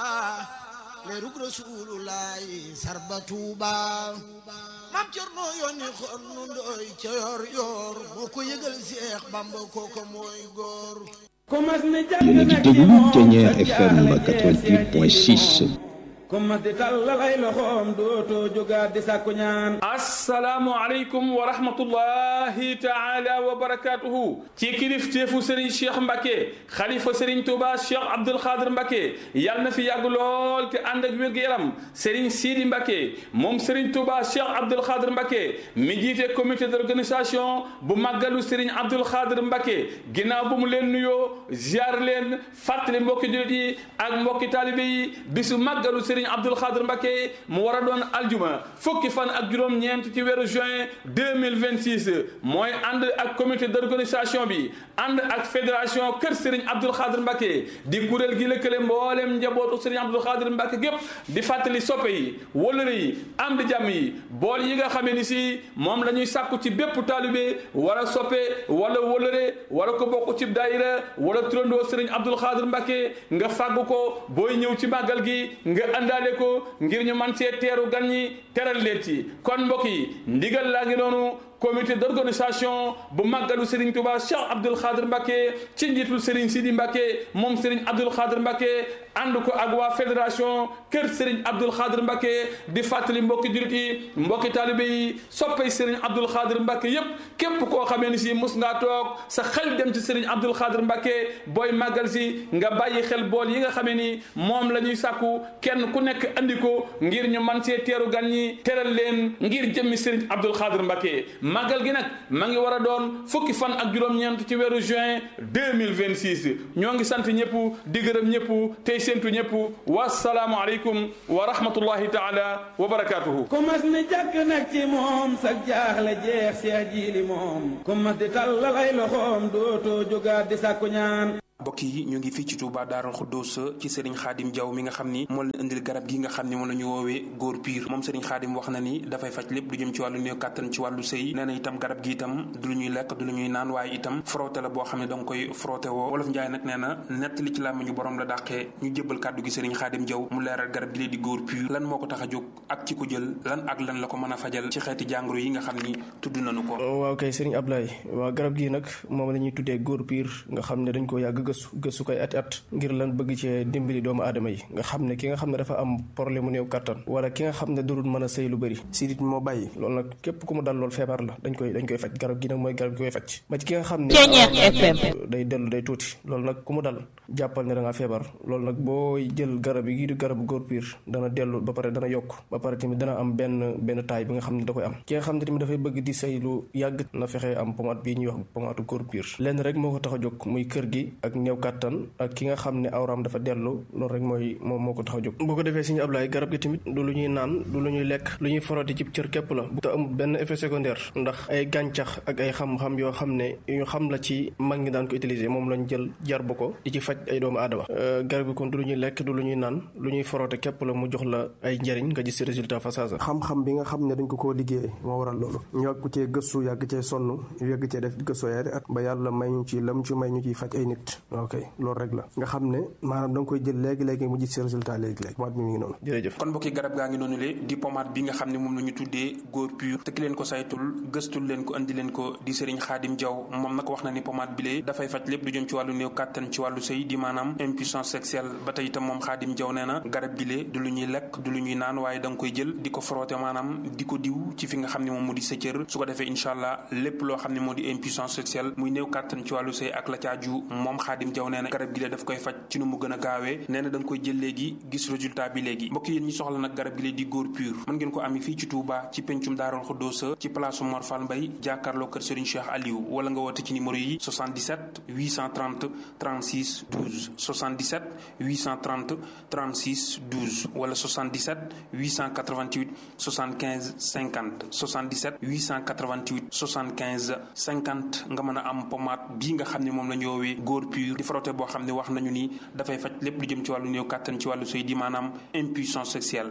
[SPEAKER 9] leerug rasulullahi sarba tuuba maam Cerno yónni xon nu ndooy ca yor yor moo ko yëgal Seex Bamba kooko mooy góor
[SPEAKER 2] yéen a ngi déglu Thiéniere FM 88.6
[SPEAKER 8] kuma di tàllalay loxoom dootoo jógaat di sàkku ñaan
[SPEAKER 7] asalaamu aleykum wa rahmatullahi taala wa barakatuhu ci kilifteefu sëriñ cheikh mbake xalifa sëriñ touba cheikh abdul xaadir mbake yàlla na fi yàgg lool te ànd ak wér-gu-yaram sëriñ siidi mbake moom sëriñ touba cheikh abdul xaadir mbake mi jiite comité d'organisation bu màggalu sëriñ abdul xaadir mbake ginnaaw bu mu leen nuyoo ziar leen fàttali mbokki jullit yi ak mbokki taalibe yi bisu màggalu sëriñ Abdul Xaadir Mbakke mu war a doon aljuma fukki fan ak juróom-ñeent ci weeru juin 2026 mooy ànd ak comité d'organisation bi ànd ak fédération kër Serigne Abdul Xaadir Mbakke di kuréel gi lëkkale mboolem njabootu Serigne Abdul Xaadir Mbakke gépp di fàttali soppe yi wëlëre yi am di jàmm yi bool yi nga xamee ni si moom la ñuy sàkku ci bépp taalibe wala soppe wala wëlëre wala ko bokk ci daayira wala turandoo Serigne Abdul Xaadir Mbakke nga fàggu ko booy ñëw ci màggal gi nga àndaale ko ngir ñu man cee teeru gan ñi teral leen ci kon mbokk yi ndigal laa ngi noonu comité d'organisation bu màggalu Serigne Touba Cheikh Abdoul Khadr Mbacké ci njiitul Serigne Sidi Mbacké moom Serigne Abdoul Khadr Mbacké ànd ko ak waa fédération kër Serigne Abdoul Khadr Mbacké di fàttali mbokki jurit yi mbokki taalibe yi soppay Serigne Abdoul Khadr Mbacké yépp képp koo xamee ni si mus ngaa toog sa xel dem ci Serigne Abdoul Khadr Mbacké booy màggal si nga bàyyi xel bool yi nga xamee ni moom la ñuy sàkku kenn ku nekk andi ko ngir ñu man see teeru gan ñi teral leen ngir jëmmi Serigne Abdoul Khadr Mbacké màggal gi nag ma ngi war a doon fukki fan ak juróom-ñeent ci weeru juin 2026 ñoo ngi sant ñëpp di gërëm ñëpp tey séntu ñëpp wasalaamu aleykum wa rahmatullahi taala wa barakatuhu
[SPEAKER 8] ku mas ni jàkk nag ci moom sag jaaxle jeex seex jiili moom ku mas di tàllal ay loxoom dootoo jógaat di sàkku ñaan
[SPEAKER 6] mbokk yi ñu ngi fii ci Touba Daarul Xuddoos ci Serigne Khadim Diaw mi nga xam ni moo leen indil garab gi nga xam ni moom la ñu woowee góor piir moom Serigne Khadim wax na ni dafay faj lépp lu jëm ci wàllu néew kàttan ci wàllu sëy nee na itam garab gi itam du lu ñuy lekk du lu ñuy naan waaye itam frotté la boo xam ne da nga koy frotté woo wolof Njaay nag nee na nett li ci làmmiñu borom la dàqee ñu jébbal kàddu gi Serigne Khadim Diaw mu leeral garab gi lee di góor piir lan moo ko tax a jóg ak ci ko jël lan ak lan la ko mën a fajal ci xeeti jàngoro yi nga xam ni tudd nañu ko
[SPEAKER 11] waaw kay Serigne Ablaye waaw garab gi nag moom la ñuy tuddee góor piir nga xam ne dañ ko yàgg gëstu gëstu koy at at ngir lan bëgg cee dimbali doomu aadama yi nga xam ne ki nga xam ne dafa am problème mu néew kattan wala ki nga xam ne durul mën a sëy lu bëri sidit moo bàyyi loolu nag képp ku mu dal loolu feebar la dañ koy dañ koy faj garab gi nag mooy garab gi koy faj ba ci ki nga xam ne day dellu day tuuti loolu nag ku mu dal jàppal ne da ngaa feebar loolu nag boo jël garab yi di garabu góor piir dana dellu ba pare dana yokk ba pare tamit dana am benn benn taay bi nga xam ne da koy am ki nga xam ne tamit dafay bëgg di sëy lu yàgg na fexe am pomade bii ñuy wax pomade góor piir lenn rek moo ko tax a jóg muy kër gi ak néew kattan ak ki nga xam ne awraam dafa dellu loolu rek mooy moom moo ko tax a jóg boo ko defee suñu ablaay garab gi tamit du lu ñuy naan du lu ñuy lekk lu ñuy foroti ci cër képp la bu te amul benn effet secondaire ndax ay gàncax ak ay xam-xam yoo xam ne ñu xam la ci mag ñi daan ko utiliser moom lañ jël jar bu ko di ci faj ay doomu aadama garab gi kon du lu ñuy lekk du lu ñuy naan lu ñuy forote képp la mu jox la ay njëriñ nga gis si résultat fa saasa xam-xam bi nga xam ne dañ ko koo liggéey moo waral loolu ñu yàgg cee gëstu yàgg cee sonn ñu yàgg cee def gëstu yaari at ba yàlla may ñu ci lam ci may ñu ciy faj ay nit ok loolu rek la nga xam ne maanaam da nga koy jël léegi-léegi mu gis si résultat léegi-léegi pomade bi mi ngi noonu jërëjëf
[SPEAKER 6] kon mbokki garab gaa ngi noonu le di pomade bi nga xam ne moom la ñu tuddee góor pur te ki leen ko saytul gëstul leen ko andi leen ko di Serigne Khadim Diaw moom nag wax na ni pomade bi lee dafay faj lépp lu jëm ci wàllu néew kàttan ci wàllu sëy di maanaam impuissance sexuelle ba tey itam moom Khadim Diaw nee na garab gi lee du lu ñuy lekk du lu ñuy naan waaye da nga koy jël di ko frotté maanaam di ko diw ci fi nga xam ne moom moo di sa cër su ko defee incha allah lépp loo xam ne moo di impuissance sexuelle muy néew kàttan ci wàllu sëy ak la caaju moom Khadim Diaw nee na garab gi lee daf koy faj ci nu mu gën a gaawee nee na da nga koy jël léegi gis résultat bi léegi mbokk yéen ñi soxla nag garab gi lee di góor pur mën ngeen ko ami fii ci Touba ci pencum Daarul Xuddoosa ci place Mor Fall Mbay jàkkaarloo kër Serigne Cheikh Aliou wala nga woote ci numéro yi 77 830 36 12 77 830 36 12 wala 77 888 75 50 77 888 75 50 nga mën a am pommade bii nga xam ne moom la ñu woowee góor pur di frotté boo xam ne wax nañu ni dafay faj lépp lu jëm ci wàllu néew kàttan ci wàllu sëy di maanaam impuissance sexuelle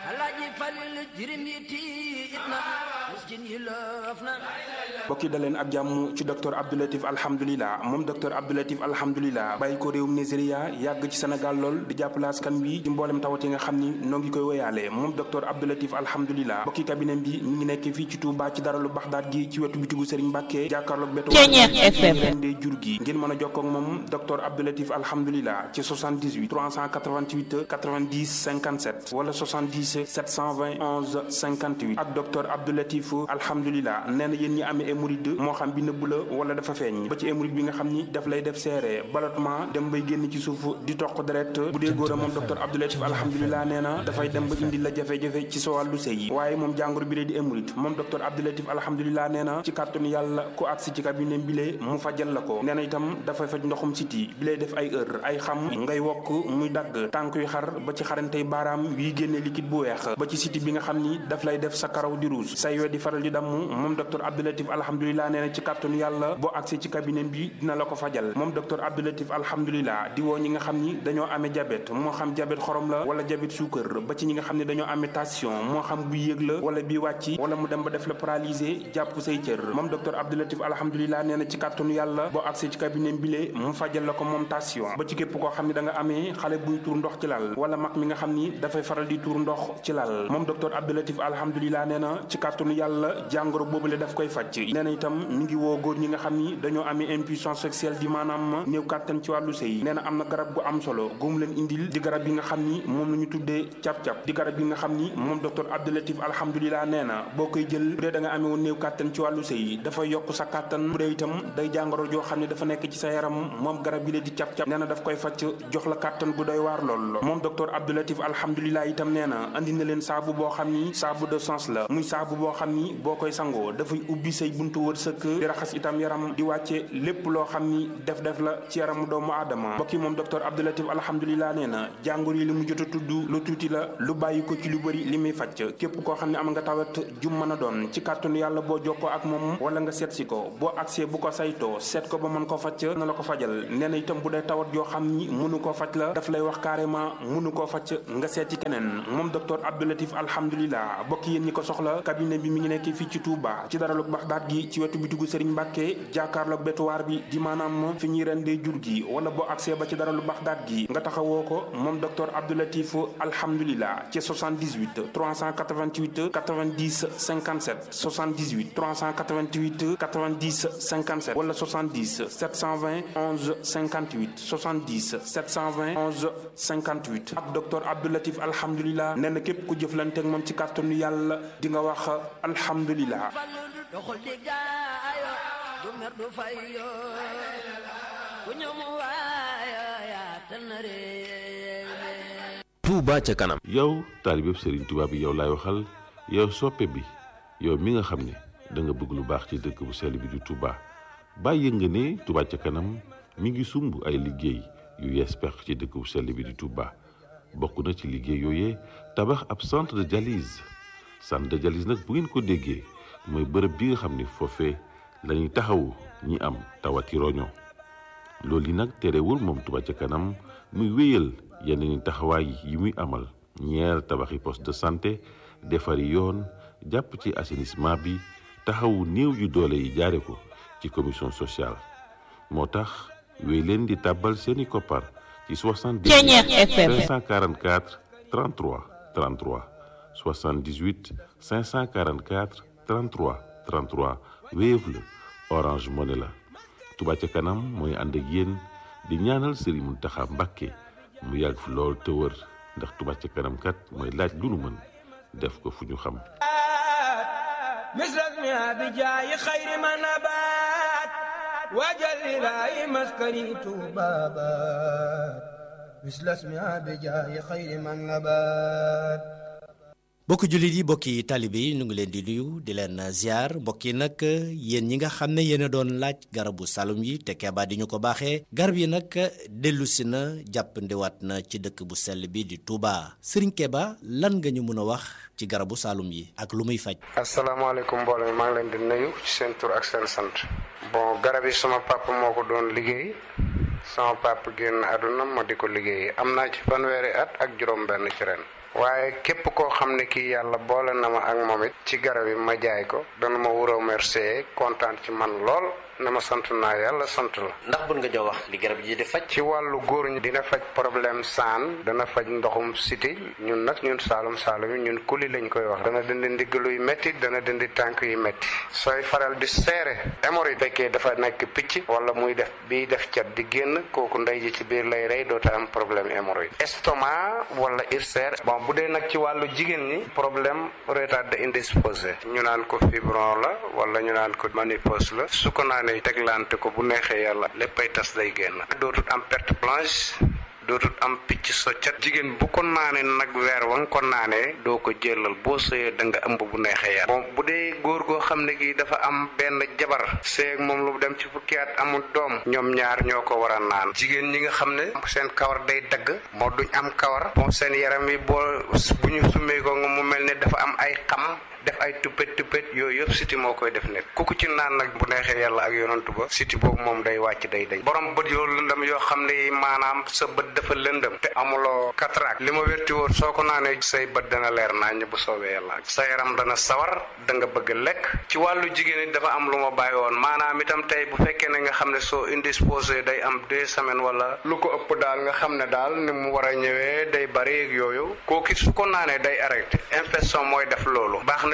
[SPEAKER 6] mbokki da leen ak jàmm ci docteur Abdoulatif alhamdulilah moom docteur Abdoulatif alhamdulilah bàyyi ko réewum Nigeria yàgg ci Sénégal lool di jàppale askan bi ci mboolem tawat yi nga xam ni noo ngi koy woyaale moom docteur Abdoulatif alhamdulilah mbokki cabinet bi mi ngi nekk fii ci Touba ci daralu Baxdaat gi ci wetu bitigu Serigne Mbàkke jàkkaarloog beto dee jur gi ngeen mën a jokkoo ak moom docteur Abdoulatif alhamdulilah ci 78 388 90 57 wala 70 720 11 58 ak docteur Abdoulatif alhamdulilah nee na yéen ñi amee hémorroïde moo xam bi nëbb la wala dafa feeñ ba ci hémorroïde bi nga xam ni daf lay def seere ballottement dem bay génn ci suuf di toq deret bu dee góor a moom docteur Abdoulatif alhamdulilah nee na dafay dem ba indi la jafe-jafe ci sa wàllu sëy waaye moom jàngoro bi lay di hémorroïde moom docteur Abdoulatif alhamdulilah nee na ci kàttanu yàlla ku agsi ci cabinet bi lee mu fajal la ko nee na itam dafay faj ndoxum siti bi lay def ay heure ay xam ngay wokk muy dagg tànk yu xar ba ci xarantey baaraam yuy génne liquide bu weex ba ci siti bi nga xam ni daf lay def sa karaw di ruus say we di faral di damm moom docteur Abdoulatif alhamdulilah nee na ci kàttanu yàlla boo agsee ci cabinet bi dina la ko fajal moom docteur Abdoulatif alhamdulilah di woo ñi nga xam ni dañoo amee diabète moo xam diabète xorom la wala diabète suukar ba ci ñi nga xam ne dañoo amee tension moo xam bu yéeg la wala bi wàcc wala mu dem ba def la paralysé jàpp say cër moom docteur Abdoulatif alhamdulilah nee na ci kàttanu yàlla boo agsee ci cabinet bi lee mu fajal la ko moom tension ba ci képp koo xam ne da nga amee xale buy tuur ndox ci lal wala mag mi nga xam ni dafay faral di tuur ndox ci lal moom docteur Abdoulatif alhamdulilah nee na ci kàttanu yàlla yàlla jàngoro boobule daf koy faj nee na itam mi ngi woo góor ñi nga xam ni dañoo amee impuissance sexuelle di maanaam néew kàttan ci wàllu sëy nee na am na garab gu am solo gum leen indil di garab yi nga xam ni moom la ñu tuddee cap-cap di garab yi nga xam ni moom docteur Abdoulatif alhamdulilah nee na boo koy jël bu dee da nga amee woon néew kàttan ci wàllu sëy dafay yokk sa kàttan bu dee itam day jàngoro joo xam ne dafa nekk ci sa yaram moom garab yi la di cap-cap nee na daf koy faj jox la kàttan gu doy waar lool moom docteur Abdoulatif alhamdulilah itam nee na andi na leen saabu boo xam ni saabu de sens la muy saabu boo xam ni boo koy sangoo dafay ubbi say buntu wërsëg di raxas itam yaram di wàcce lépp loo xam ni def def la ci yaramu doomu aadama mbokki moom docteur Abdoulatif alhamdulilah nee na jàngoro yi li mu jot a tudd lu tuuti la lu bàyyi ko ci lu bëri li muy faj képp koo xam ne am nga tawat jum mën a doon ci kàttanu yàlla boo jokkoo ak moom wala nga seet si ko boo agsee bu ko saytoo seet ko ba mën ko faj na la ko fajal nee na itam bu dee tawat yoo xam ni mënu koo faj la daf lay wax carrément mënu koo faj nga seet ci keneen moom docteur Abdoulatif alhamdulilah bokk yéen ñi ko soxla cabinet bi mi ngi nekk fii ci Touba ci daralug Baxdaat gi ci wetu bitigu Serigne Mbacke jàkkaarloog betuwaar bi di maanaam fi ñuy rendee jur gi wala boo agsee ba ci daralu Baxdaat gi nga taxawoo ko moom docteur Abdoulatif alhamdulilah ci 78 388 90 57 78 388 90 57 wala 70 720 11 58 70 720 11 58 ak docteur Abdoulatif alhamdulilah nee na képp ku jëflante ak moom ci kàttanu yàlla di nga wax alhamdulilah.
[SPEAKER 9] doxul di gaayo du mer du fayo ku ñëw mu waayo yaatal na réew
[SPEAKER 12] Touba ca kanam.
[SPEAKER 13] yow taalibeb Serigne Touba bi yow laay waxal yow soppe bi yow mi nga xam ne da nga bëgg lu baax ci dëkk bu sell bi di Touba bàyyi nga ne Touba ca kanam mi ngi sumb ay liggéey yu yees pex ci dëkk bu sell bi di Touba bokk na ci liggéey yooyee tabax ab centre de dialyse centre de dialyse nag bu ngeen ko déggee mooy bërëb bi nga xam ne foofee la ñuy taxawu ñi am tawati roño loolu yi nag terewul moom Touba ca kanam muy wéyal yeneen taxawaay yi muy amal ñeer tabaxi poste de santé defari yoon jàpp ci assainissement bi taxawu néew yu doole yi jaare ko ci commission sociale moo tax wéy leen di tàbbal seeni koppar ci 78 544 33 33 78 544 33 33 Wave la Orange Money la Touba ca kanam mooy ànd ak yéen di ñaanal Serigne Mountakha Mbacké mu yàgg fi lool te wër ndax Touba ca kanam kat mooy laaj lu nu mën def ko fu ñu xam
[SPEAKER 14] misras mi abi jaayi xayri ma nabaat waajal ilaahi maskani tuubaabaat misras mi abi jaayi xayri ma nabaat
[SPEAKER 15] mbokki jullit yi mbokki taalibe yi ñu ngi leen di nuyu di leen ziar mbokk yi nag yéen ñi nga xam ne yéen a doon laaj garabu salum yi te Keba di ñu ko baaxee garab yi nag dellusi na jàppandiwaat na ci dëkk bu sell bi di Touba Serigne Keba lan nga ñu mën a wax ci garabu salum yi ak lu muy faj.
[SPEAKER 16] asalaamaaleykum mbooloo mi maa ngi leen di nuyu ci seen tur ak seen sant. bon garab yi sama papa moo ko doon liggéey sama papa génn àdduna ma di ko liggéey am naa ci fanweeri at ak juróom-benn ci ren. waaye képp koo xam ne kii yàlla boole na ma ak moom it ci garab yi ma jaay ko dana ma wuroo remercier kontaan ci man lool na ma sant naa yàlla sant la.
[SPEAKER 15] ndax bun nga jox wax li garab yi di faj.
[SPEAKER 16] ci wàllu góor ñi dina faj problème saan dana faj ndoxum siti ñun nag ñun saalum saalum yi ñun kuli lañ koy wax. dana dindi ndigg luy métti dana dindi tànk yu métti. sooy faral di seere hémorroïde fekkee dafa nekk picc wala muy def biy def cat di génn kooku ndey ji ci biir lay rey doota am problème hémorroïde. estomac wala ulcère. bon bu dee nag ci wàllu jigéen ñi problème retard indisposé ñu naan ko fibron la wala ñu naan ko ménopause la su ko naanee teglante ko bu neexee yàlla léppay tas day génn dootut am perte blanche dootut am picc soccat jigéen bu ko naanee nag weer wa nga ko naanee doo ko jëlal boo sëyee da nga ëmb bu neexee yàlla bon bu dee góor goo xam ne gi dafa am benn jabar seeg moom lu dem ci fukki at amul doom ñoom ñaar ñoo ko war a naan jigéen ñi nga xam ne seen kawar day dagg moo duñ am kawar bon seen yaram yi boo bu ñu summee ko nga mu mel ne dafa am ay xam def ay tuppet tuppet yooyu yëpp siti moo koy def nit ku ko ci naan nag bu neexee yàlla ak yonantu ba siti boobu moom day wàcc day dañ borom bët yoo lëndëm yoo xam ne maanaam sa bët dafa lëndëm te amuloo cataracte li ma wérti wóor soo ko naanee say bët dana leer naañ bu soobee yàlla sa yaram dana sawar da nga bëgg lekk ci wàllu jigéen it dafa am lu ma bàyyi woon maanaam itam tey bu fekkee ne nga xam ne soo indisposé day am deux semaines wala lu ko ëpp daal nga xam ne daal ni mu war a ñëwee day bari ak yooyu kooku su ko naanee day arrêté infection mooy def loolu baax na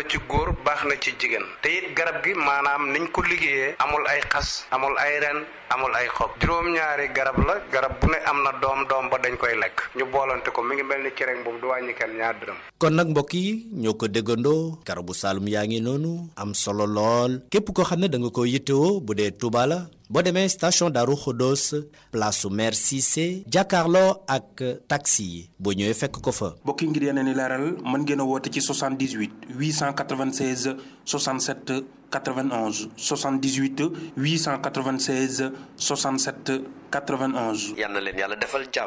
[SPEAKER 16] na ci góor baax na ci jigéen te it garab gi maanaam niñ ko liggéeyee amul ay xas amul ay ren amul ay xob juróom-ñaari garab la garab bu ne am na doom doom ba dañ koy lekk ñu boolante ko mi ngi mel ni cere boobu du wàññi kenn ñaar dërëm
[SPEAKER 15] kon nag mbokk yi ñoo ko déggandoo garabu saalum yaa ngi noonu am solo lool képp koo xam ne da nga ko yittewoo bu dee Touba la boo demee station Darou Khodos place su maire Cissé jàkkaarloo ak taxi yi boo ñëwee fekk ko fa.
[SPEAKER 6] mbokki ngir yeneen i leeral mën ngeen a woote ci 78 896 67 91 78 896 67 91.
[SPEAKER 12] yal na leen yàlla defal jàmm.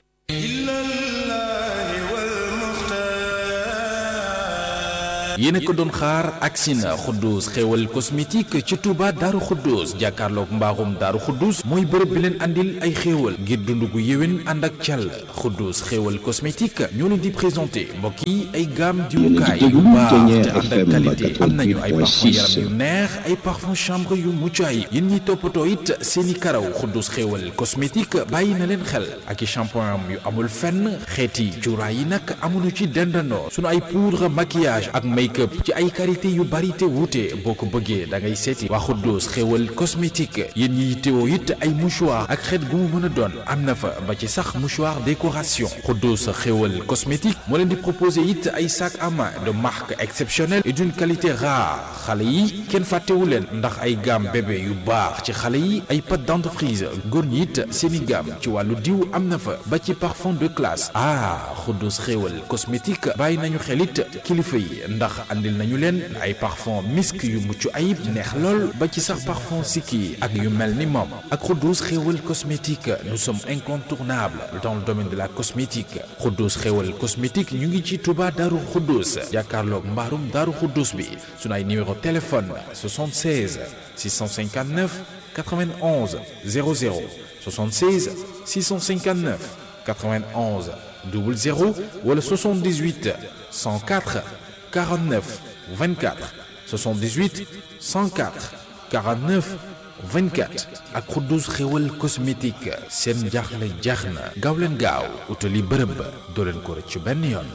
[SPEAKER 4] yéen a ko doon xaar agsi na Xuddus xéewal cosmétique ci Touba Daaru Xuddus jàkkaarloog mbaaxum Daaru Xuddus mooy bërëb bi leen andil ay xéewal ngir dund gu yéwén ànd ak càll Xuddus xéewal cosmétique ñoo leen di présenté mbokk yi ay gamme diwukaay yu baax te ànd ak qualité am nañu ay parfum yaram yu neex ay parfum chambre yu mucc ayib yéen ñiy toppatoo it seeni karaw Xuddus xéewal cosmétique bàyyi na leen xel ak i shampoing yu amul fenn xeeti cuuraay yi nag amuñu ci dendandoo sunu ay poudre maquillage ak make-up ci ay qualité yu bari te wuute boo ko bëggee da ngay seeti waa Xuddoos xéwal cosmétique yéen ñi yittewoo it ay mouchoir ak xeet gu mu mën a doon am na fa ba ci sax mouchoir décoration Xuddoos xéwal cosmétique moo leen di proposer it ay sac à main de marque exceptionnelle et d'une qualité rare xale yi kenn fàttewu leen ndax ay gamme bébé yu baax ci xale yi ay pâte dentifrice góor ñi it seeni gamme ci wàllu diw am na fa ba ci parfum de classe ah Xuddoos xéwal cosmétique bàyyi nañu xelit kilifa yi ndax andil nañu leen ay parfum misk yu mucc ayib neex lool ba ci sax parfum sikki ak yu mel ni moom ak Xuddoos xéewal cosmétique nous sommes incontournables dans le domaine de la cosmétique Xuddoos xéewal cosmétique ñu ngi ci Touba Daaru Xuddoos jàkkaarloog mbaarum Daaru Xuddoos bi sunu ay numéro téléphone 76 659 91 00 76 659 91 00 wala 78 104 49 24 78 104 49 24 ak Xuddoos xéwal cosmétique seen jaaxle jeex na gaaw leen gaaw utali bërëb ba doo leen ko rëcc benn yoon.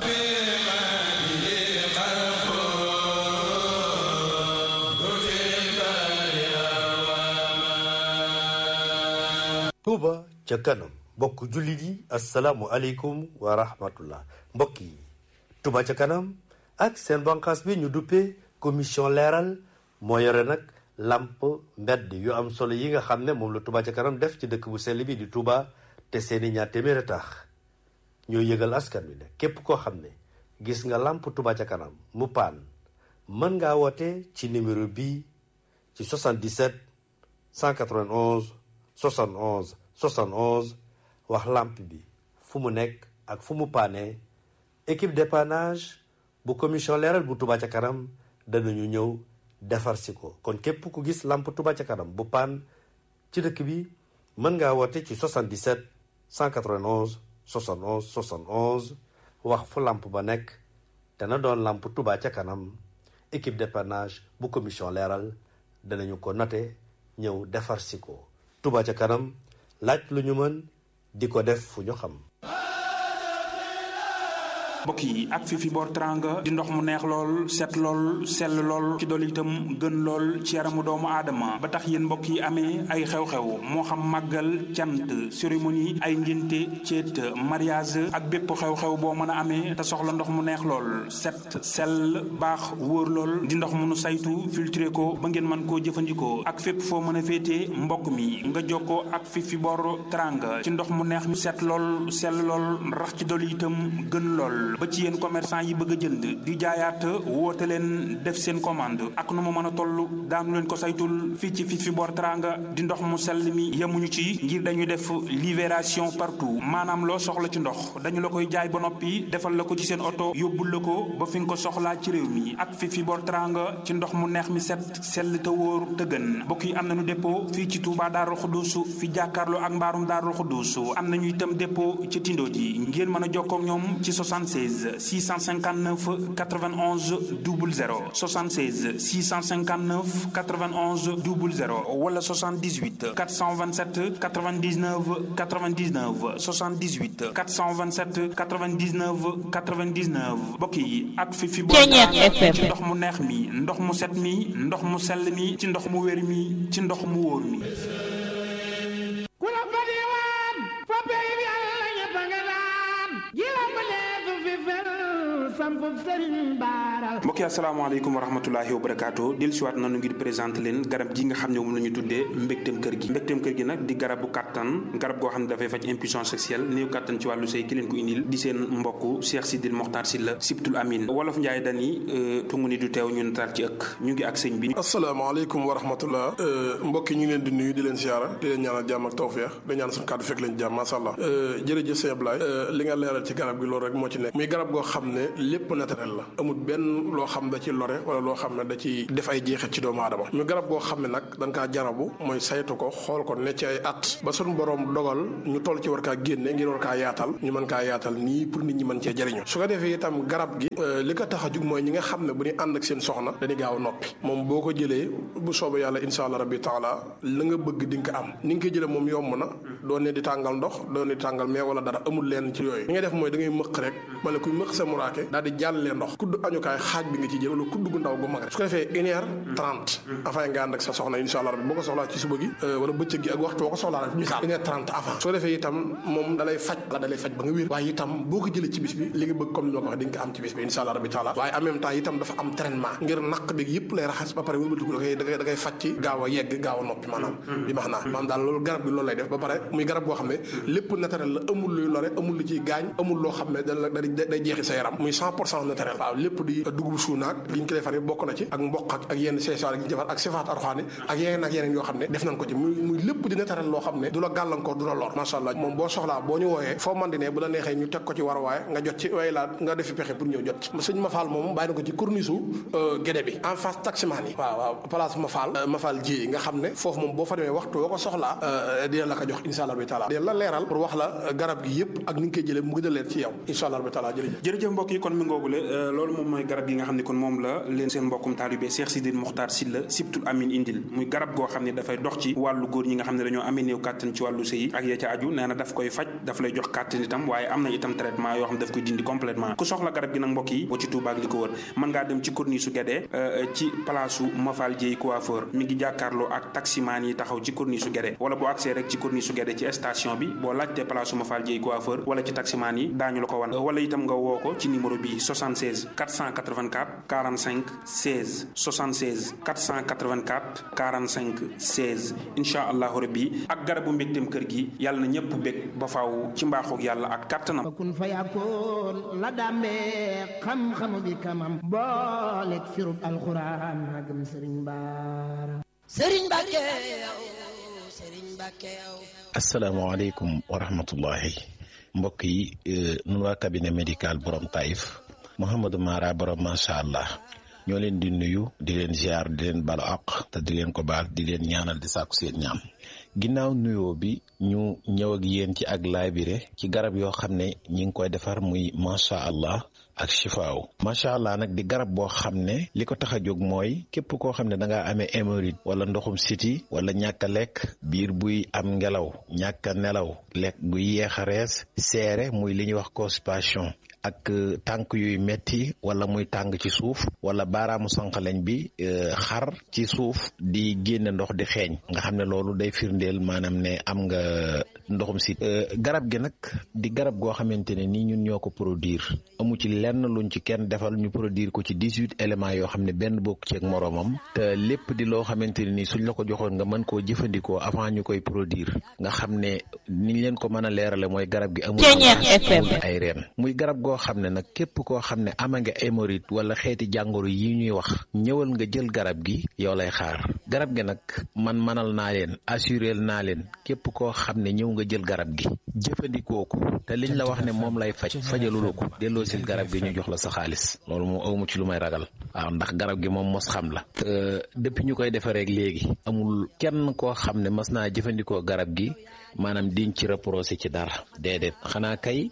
[SPEAKER 17] Touba ca kanam mbokk jullit yi asalaamualeykum wa rahmatullah mbokk yi Touba ca kanam. ak seen banqaas bi ñu duppee commission leeral moo yore nag làmp mbedd yu am solo yi nga xam ne moom la Touba ca kanam def ci dëkk bu sell bi di Touba te seeni ñaar téeméeri tax ñoo yëgal askan wi ne képp koo xam ne gis nga làmp Touba ca kanam mu paan mën ngaa woote ci numéro bii ci 77 191 71 71 wax làmp bi fu mu nekk ak fu mu paane équipe dépannage bu commission leeral bu Touba ca kanam danañu ñëw defar si ko kon képp ku gis lamp Touba ca kanam bu paan ci dëkk bi mën ngaa woote ci 77 191 71 71 wax fu lamp ba nekk dana doon lamp Touba ca kanam équipe dépannage bu commission leeral danañu ko note ñëw defar si ko Touba ca kanam laaj lu ñu mën di ko def fu ñu xam
[SPEAKER 6] mbokk yi ak fi fi boor teranga di ndox mu neex lool set lool sell lool ci dool itam gën lool ci yaramu doomu aadama ba tax yéen mbokk yi amee ay xew-xew moo xam màggal cant cérémonie ay ngénte ceet mariage ak bépp xew-xew boo mën a amee te soxla ndox mu neex lool set sell baax wóor lool di ndox mu nu saytu filtré ko ba ngeen mën koo jëfandikoo ak fépp foo mën a féetee mbokk mi nga jokkoo ak fi fi boor teranga ci ndox mu neex mi set lool sell lool rax ci dool itam gën lool ba ci yéen commerçant yi bëgg a jënd di jaayaat woote leen def seen commande ak nu mu mën a toll daanu leen ko saytul fii ci fii fi boor teranga di ndox mu sell mi yemuñu ci ngir dañu def libération partout maanaam loo soxla ci ndox dañu la koy jaay ba noppi defal la ko ci seen oto yóbbul la ko ba fi nga ko soxlaa ci réew mi ak fii fi boor teranga ci ndox mu neex mi set sell te wóor te gën mbokk yi am nañu dépôt fii ci Touba Darou Khoudousou fi jàkkaarloo ak mbaarum Darou Khoudousou am nañu itam dépôt ci Tindo ji ngeen mën a jokkoo ak ñoom ci 76 76 659 91 00 76 659 91 00 wala 78 427 99 99 78 427 99 99 mbokk yi ak fi fi boo ci ndox mu neex mi ndox mu set mi ndox mu sell mi ci ndox mu wér mi ci ndox mu wóor mi
[SPEAKER 14] ku la fa diwaan fa pey bi yàlla ñëpp a nga daan ji la ma leetu fi fel sampub sëriñ baara
[SPEAKER 6] mbokk yi asalaamaaleykum wa rahmatulahi wa barakaatu del siwaat nanu ngir présenté leen garab gi nga xam ne moom la ñu tuddee mbégteem kër gi mbégteem kër gi nag di garabu kàttan garab goo xam ne dafay faj impuissance sexuelle néew kàttan ci wàllu sëy ki leen ko indil di seen mbokk Cheikh Sidil Mokhtar Sylla Sibtul Amin wolof Njaay dani tungu ni du teew ñun tar ci ëkk ñu ngi ak sëñ bi
[SPEAKER 18] asalaamaaleykum wa rahmatullah mbokk yi ñu ngi leen di nuyu di leen siyaara di leen ñaanal jàmm ak tawfeex di ñaan suñu kàddu fekk leen jàmm masha Allah jërëjëf sëñ Ablaye li nga leeral ci garab gi loolu rek moo ci nekk muy garab goo xam ne lépp naturel la amul benn loo xam da ci lore wala loo xam ne da ci def ay jeexit ci doomu aadama ñu garab goo xam ne nag dañ kaa jarabu mooy saytu ko xool ko ne ci ay at ba suñu borom dogal ñu toll ci war kaa génne ngir war kaa yaatal ñu mën kaa yaatal nii pour nit ñi mën cee jëriñu su ko defee itam garab gi li ko tax a jug mooy ñi nga xam ne bu ñu ànd ak seen soxna dañuy gaaw noppi moom boo ko jëlee bu soobee yàlla insha allah rabbi taala la nga bëgg di nga ko am ni nga koy jëlee moom yomb na doo ne di tàngal ndox doo ne di tàngal mais wala dara amul leen ci yooyu li ngay def mooy da ngay mëq rek ma ne kuy mëq sa muraake daal di jàllee ndox kudd añukaay xaaj bi nga ci jël wala kudd gu ndaw gu mag rek su ko defee une heure trente avant nga ànd ak sa soxna insha allah rabbi boo ko soxlaa ci suba gi wala bëccëg gi ak waxtu boo ko soxlaa rek misaal une heure trente avant su ko defee itam moom dalay faj la dalay faj ba nga wér waaye itam boo ko jëlee ci bis bi li nga bëgg comme ni ma ko waxee di nga ko am ci bis bi insha allah rabbi taala waaye en même temps itam dafa am traitement ngir naq bi yëpp lay raxas ba pare wëlbatiku da koy da koy da koy faj ci gaaw a yegg gaaw a noppi maanaam bi max naa maanaam daal loolu garab bi loolu lay def ba pare muy garab goo xam ne lépp naturel la amul luy lore amul lu ciy gaañ amul loo xam ne da day jeexi sa yaram muy cent pour cent naturel waaw lépp di dugub suunaak li ñu ko defar yi bokk na ci ak mboq ak ak yenn seesaar yi ñu defar ak sifaat arxaani ak yeneen ak yeneen yoo xam ne def nañ ko ci muy muy lépp di naturel loo xam ne du la gàllankoor du la lor macha allah moom boo soxlaa boo ñu wooyee foo man di ne bu la neexee ñu teg ko ci war waaye nga jot ci waaye laa nga defi pexe pour ñëw jot ci sëñ Mafal moom bàyyi na ko ci corniche gédé bi en face taximaan yi waaw waaw place Mafal Mafal ji nga xam ne foofu moom boo fa demee waxtu boo ko soxlaa dina la ko jox insha allah bi taala dina la leeral pour wax la garab gi yëpp ak ni nga koy jëlee mu gën a leer ci yow insha allah bi taala jërëjëf
[SPEAKER 6] jërëjëf mbokk yi kon mi ngoogule loolu moom mooy garab gi nga xam ne kon moom la leen seen mbokkum taalibe Cheikh Sidil Mokhtar Sylla Sibtul Amin indil muy garab goo xam ne dafay dox ci wàllu góor ñi nga xam ne dañoo amee néew kàttan ci wàllu sëy ak ya ca aju nee na daf koy faj daf lay jox kàttan itam waaye am na itam traitement yoo xam ne daf koy dindi complètement ku soxla garab gi nag mbokk yi boo ci Touba ak li ko wër mën ngaa dem ci corniche su Guédé ci place su Mafal Dieye coiffeur mi ngi jàkkaarloo ak taximaan yi taxaw ci corniche su Guédé wala boo accès rek ci corniche su Guédé ci station bi boo laajtee place su Mafal Dieye coiffeur wala ci taximaan yi daañu la ko wan wala itam nga woo ko ci numéro bi 76 484 45 16 76 484 45 16 incha allahu rabbi ak garabu mbégteem kër gi yàlla na ñëpp bég ba faaw ci mbaaxoog yàlla ak kàttanam
[SPEAKER 14] kun fa yakkoon la dàmbee xam-xamu bi kamam booleeg firub alxuraan magam sëriñ baara
[SPEAKER 9] sëriñ Mbàkke yow sëriñ Mbàkke yow
[SPEAKER 10] asalaamaaleykum wa rahmatullahi mbokk yi nun waa cabinet médical borom Taïf Mouhamadou Mara borom macha allah ñoo leen di nuyu di leen ziar di leen balu àq te di leen ko baal di leen ñaanal di sàkku seen ñaam ginnaaw nuyoo bi ñu ñëw ak yéen ci ak laabire ci garab yoo xam ne ñi ngi koy defar muy macha allah ak chifaaw macha allah nag di garab boo xam ne li ko tax a jóg mooy képp koo xam ne da ngaa amee hémorroïde wala ndoxum siti wala ñàkk a lekk biir buy am ngelaw ñàkk a nelaw lekk buy yeex a rees seere muy li ñuy wax constipation ak tànk yuy metti wala muy tàng ci suuf wala baaraamu sànqaleñ bi xar ci suuf di génne ndox di xeeñ nga xam ne loolu day firndeel maanaam ne am nga ndoxum si garab gi nag di garab goo xamante ne nii ñun ñoo ko produire amu ci lenn luñ ci kenn defal ñu produire ko ci dix-huit éléments yoo xam ne benn bokk ci ak moroomam te lépp di loo xamante ne nii suñ la ko joxoon nga mën koo jëfandikoo avant ñu koy produire nga xam ne niñ leen ko mën a leerale mooy garab gi amul ay reen muy garab goo xam ne nag képp koo xam ne ama nga hémorroïde wala xeeti jàngoro yi ñuy wax ñëwal nga jël garab gi yow lay xaar garab gi nag man manal naa leen assurel naa leen képp koo xam ne ñëw nga jël garab gi jëfandikoo ko te liñ la wax ne moom lay faj fajalula ko delloo sil garab gi ñu jox la sa xaalis loolu moom awmu ci lu may ragal waaw ndax garab gi moom mos xam la depuis ñu koy defaree léegi amul kenn koo xam ne mas naa jëfandikoo garab gi maanaam diñ ci reproché ci dara déedéet xanaa kay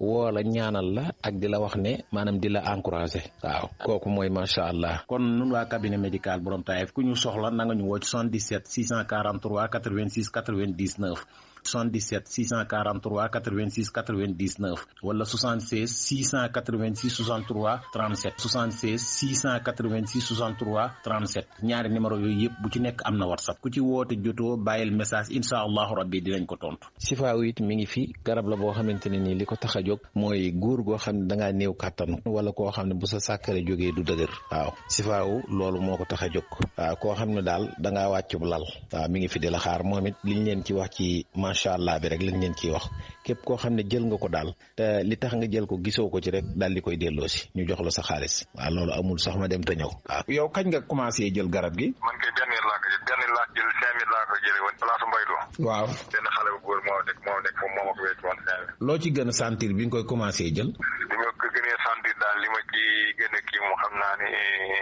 [SPEAKER 12] woo la ñaanal la ak di la wax ne maanaam di la encouragé waaw kooku mooy macha allah.
[SPEAKER 15] kon nun waa cabinet médical borom Taïf ku ñu soxla na nga ñu woo ci 77 643 86 99 77 643 86 99 wala 76 686 63 37 76 686 63 37 ñaari numéro yooyu yëpp bu ci nekk am na whatsapp ku ci woote jotoo bàyyil message incha allahu rabbi dinañ ko tontu.
[SPEAKER 12] sifaaw it mi ngi fi garab la boo xamante ne nii li ko tax a jóg mooy góor goo xam ne da ngaa néew kàttan wala koo xam ne bu sa sàkkare jógee du dëgër waaw sifaaw loolu moo ko tax a jóg waaw koo xam ne daal da ngaa wàccub lal waaw mi ngi fi di la xaar moom it liñ leen ci wax ci macha allah bi rek lañ leen ciy wax képp koo xam ne jël nga ko daal te li tax nga jël ko gisoo ko ci rek daal di koy delloo si ñu jox la sa xaalis waaw loolu amul sax ma dem te ñëw waaw.
[SPEAKER 15] yow kañ nga commencé jël garab gi.
[SPEAKER 19] man kay benn laa ko jël benn laa jël cinq mille laa ko jëlee woon place Mbaylo.
[SPEAKER 15] waaw
[SPEAKER 19] benn xale bu góor moo nekk moo nekk foofu moo ma ko wécc woon cinq mille.
[SPEAKER 15] loo ci gën a sentir bi nga koy commencé jël.
[SPEAKER 19] li ma ko gënee sentir daal li ma ci gën a kii moom xam naa ne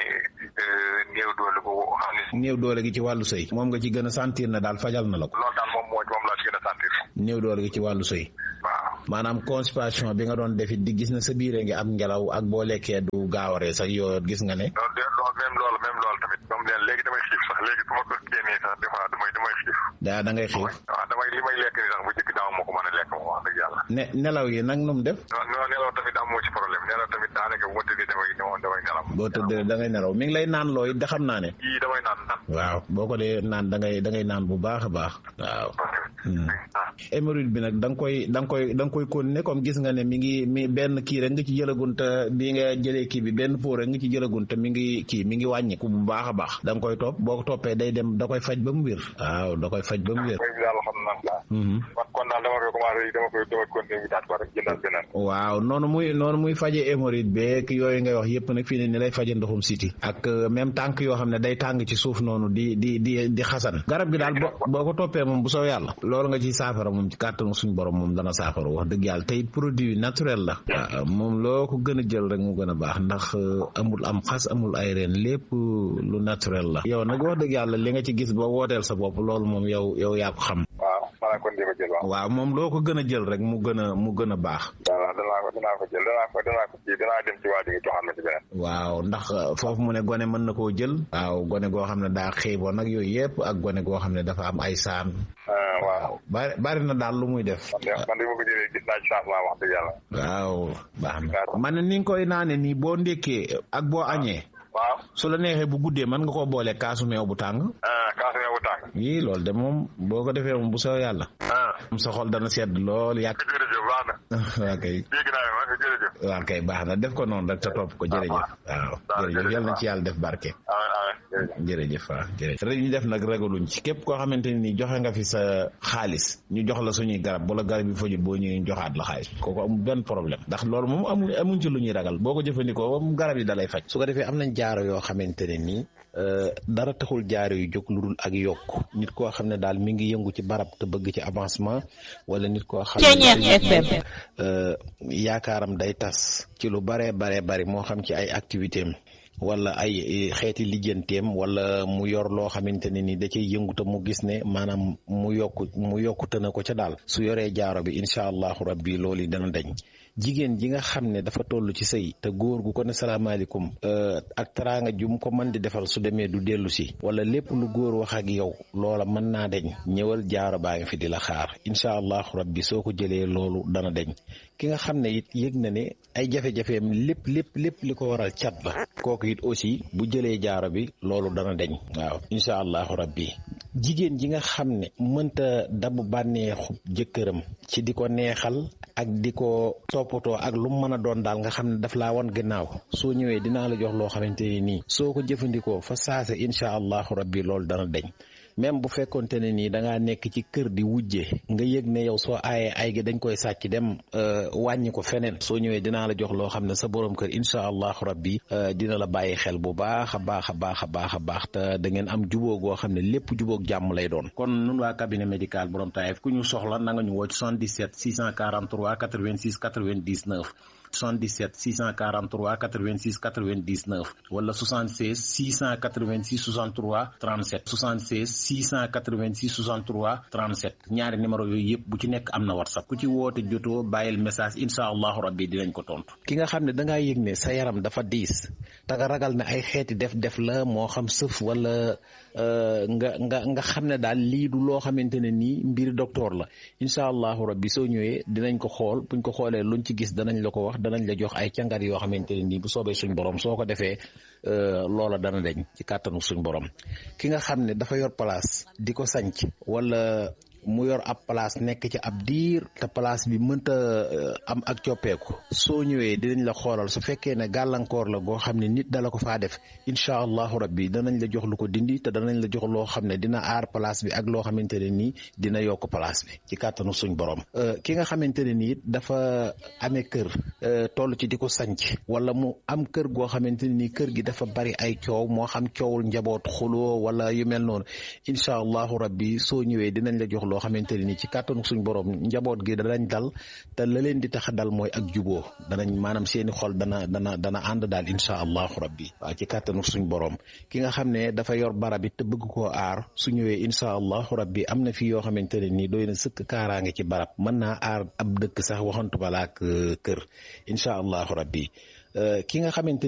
[SPEAKER 19] néew doole boobu xam ne.
[SPEAKER 15] néew doole gi ci wàllu sëy. moom nga ci gën a sentir na daal fajal na la ko.
[SPEAKER 19] loolu daal moom moo moom laa ci gën a sentir.
[SPEAKER 15] néew doole gi ci wàllu sëy.
[SPEAKER 19] waaw
[SPEAKER 15] maanaam constipation bi nga doon defit di gis na sa biire ngi am ngelaw ak boo lekkee du gaawaree sax yoo gis nga ne.
[SPEAKER 19] loolu de loolu même loolu même loolu tamit moom de léegi damay xiif sax léegi su ma ko génnee sax des fois damay damay xiif.
[SPEAKER 15] daa da ngay xiif.
[SPEAKER 19] waaw damay li may lekk nii sax bu njëkk daaw moo ko mën a lekk moom wax dëgg yàlla.
[SPEAKER 15] ne nelaw yi nag nu mu def.
[SPEAKER 19] non non nelaw tamit amoo ci problème nelaw tamit daanaka bu ma tëddee damay damay nelaw.
[SPEAKER 15] boo tëddee da ngay nelaw mi ngi lay naan looy da xam naa ne.
[SPEAKER 19] yii damay naan naan.
[SPEAKER 15] waaw boo ko dee naan da ngay da ngay naan bu baax a baax. waaw. hémorroïde bi nag da nga koy da nga koy da nga koy continuer comme gis nga ne mi ngi mi benn kii rek nga ci jëlagun te bi nga jëlee kii bi benn pot rek nga ci jëlagun te mi ngi kii mi ngi wàññiku bu baax a baax da nga koy topp boo ko toppee day dem da koy faj ba mu wér waaw da koy faj ba mu wér.
[SPEAKER 19] daal xam naa. kon kon daal dama koy commencé dama koy dama continuer daal ko rek jëndal beneen.
[SPEAKER 15] waaw noonu muy noonu muy faje hémorroïde beeg yooyu ngay wax yëpp nag fii ne ni lay faje ndoxum siti ak même tànk yoo xam ne day tàng ci suuf noonu di di di di xasan garab gi daal boo boo ko toppee moom bu soo yàlla loolu nga ci saafara moom ci kàttanu suñu borom moom dana saafara wax dëgg yàlla tey produit naturel la waaw moom loo ko gën a jël rek mu gën a baax ndax amul am xas amul ay reen lépp lu naturel la yow nag wax dëgg yàlla li nga ci gis ba wooteel sa bopp loolu moom yow yow yaa ko xam
[SPEAKER 19] waaw maanaam kon di ko jël waaw.
[SPEAKER 15] waaw moom loo ko gën a jël rek mu gën a mu gën a baax
[SPEAKER 19] waaw danaa ko danaa ko jël danaa ko danaa ko kii danaa dem ci waa ji nga joxaat ma ci beneen.
[SPEAKER 15] waaw ndax foofu mu ne gone mën na koo jël waaw gone goo xam ne daa xiiboon nag yooyu yëpp ak gone goo xam ne dafa am ay saan
[SPEAKER 19] waaw
[SPEAKER 15] bari bari na daal lu muy def
[SPEAKER 19] man de man de ma ko jëlee gis naa ci changement wax dëgg yàlla.
[SPEAKER 15] waaw baax na man ne ni nga koy naane nii boo ndékkee ak boo añee
[SPEAKER 19] waaw
[SPEAKER 15] su la neexee bu guddee mën nga koo boole kaasu meew bu tàng
[SPEAKER 19] kaasu meew bu tàng
[SPEAKER 15] yii loolu de moom boo ko defee moom bu soo yàlla sa xol dana sedd lool yàgg
[SPEAKER 19] jërëjëf baax na
[SPEAKER 15] waa kay
[SPEAKER 19] dégg naa ma jërëjëf
[SPEAKER 15] waa kay baax na def ko noonu rek te topp ko jërëjëf waaw jërëjëf yal na ci yàlla def barke jërëjëf waaw jërëjëf rek ñu def nag ragaluñ ci képp koo xamante ni joxe nga fi sa xaalis ñu jox la suñuy garab wala garab yi fajul boo ñëwee joxaat la xaalis kooku amul benn problème ndax loolu moom amu amuñ ci lu ñuy ragal boo ko jëfandikoo moom garab yi dalay faj
[SPEAKER 12] su ko defee am nañ jaaro yoo xamante ne nii dara taxul jaaro yu jóg lu dul ak yokk nit koo xam ne daal mi ngi yëngu ci barab te bëgg ci avancement wala nit koo xam ne yaakaaram day tas ci lu baree baree bari moo xam ci ay activité am wala ay xeeti lijjanteem wala mu yor loo xamante ne ni da cay yëngu te mu gis ne maanaam mu yokku mu yokkute na ko ca daal su yoree jaaro bi incha allahu rabbi loolu dana dañ jigéen ji nga xam ne dafa toll ci sëy te góor gu ko ne salaamaaleykum ak teraanga ju mu ko mën di defal su demee du dellu si wala lépp lu góor wax ak yow loola mën naa deñ ñëwal jaaro baa ngi fi di la xaar incha allahu rabbi soo ko jëlee loolu dana deñ ki nga xam ne it yëg na ne ay jafe-jafeem lépp lépp lépp li ko waral cat la kooku it aussi bu jëlee jaaro bi loolu dana deñ waaw incha allahu rabbi jigéen ji nga xam ne mënta dabu bànneexu jëkkëram ci di ko neexal ak di ko toppatoo ak lu mu mën a doon daal nga xam ne daf laa wan gannaaw soo ñëwee dinaa la jox loo xamante ne nii soo ko jëfandikoo fa saase incha allahu rabbi loolu dana deñ même bu fekkonte ne nii da ngaa nekk ci kër di wujje nga yëg ne yow soo aayee ay gi dañ koy sàcc dem wàññi ko feneen soo ñëwee dinaa la jox loo xam ne sa borom kër incha allahu rabbi dina la bàyyi xel bu baax a baax a baax a baax a baax te da ngeen am jubóo goo xam ne lépp jubóog jàmm lay doon. kon nun waa cabinet médical borom Taïf ku ñu soxla na nga ñu woo ci 77 643 86 99. 77 643 86 99 wala 76 686 63 37 76 686 63 37 ñaari numéro yooyu yëpp bu ci nekk am na whatsapp ku ci woote jotoo bàyyil message incha allahu rabbi dinañ ko tontu. ki nga xam ne da ngaa yëg ne sa yaram dafa diis te nga ragal ne ay xeeti def-def la moo xam sëf wala nga nga nga xam ne daal lii du loo xamante ne nii mbir docteur la incha allahu rabbi soo ñëwee dinañ ko xool buñ ko xoolee luñ ci gis danañ la ko wax danañ la jox ay càngat yoo xamante ne nii bu soobee suñ borom soo ko defee loola dana deñ ci kàttanu suñ borom ki nga xam ne dafa yor place di ko sanc wala mu yor ab place nekk ci ab diir te place bi mënta am ak coppeeku soo ñëwee dinañ la xoolal su fekkee ne gàllankoor la goo xam ne nit dala ko faa def incha allahu rabbi danañ la jox lu ko dindi te danañ la jox loo xam ne dina aar place bi ak loo xamante ne nii dina yokk place bi ci kàttanu suñ borom ki nga xamante ne nii dafa amee kër toll ci di ko sanc wala mu am kër goo xamante ne nii kër gi dafa bari ay coow moo xam coowul njaboot xuloo wala yu mel noonu incha allahu rabbi soo ñëwee dinañ la jox loo xamante ne nii ci kàttanu suñ borom njaboot gi danañ dal te la leen di tax a dal mooy ak juboo danañ maanaam seeni xol dana dana dana ànd daal incha allahu rabbi waaw ci kàttanu suñ borom ki nga xam ne dafa yor barab it te bëgg koo aar su ñëwee incha allahu rabbi am na fi yoo xamante ne nii doy na sëkk kaaraange ci barab mën naa aar ab dëkk sax waxantu balaak kër incha allahu rabbi ki nga xamante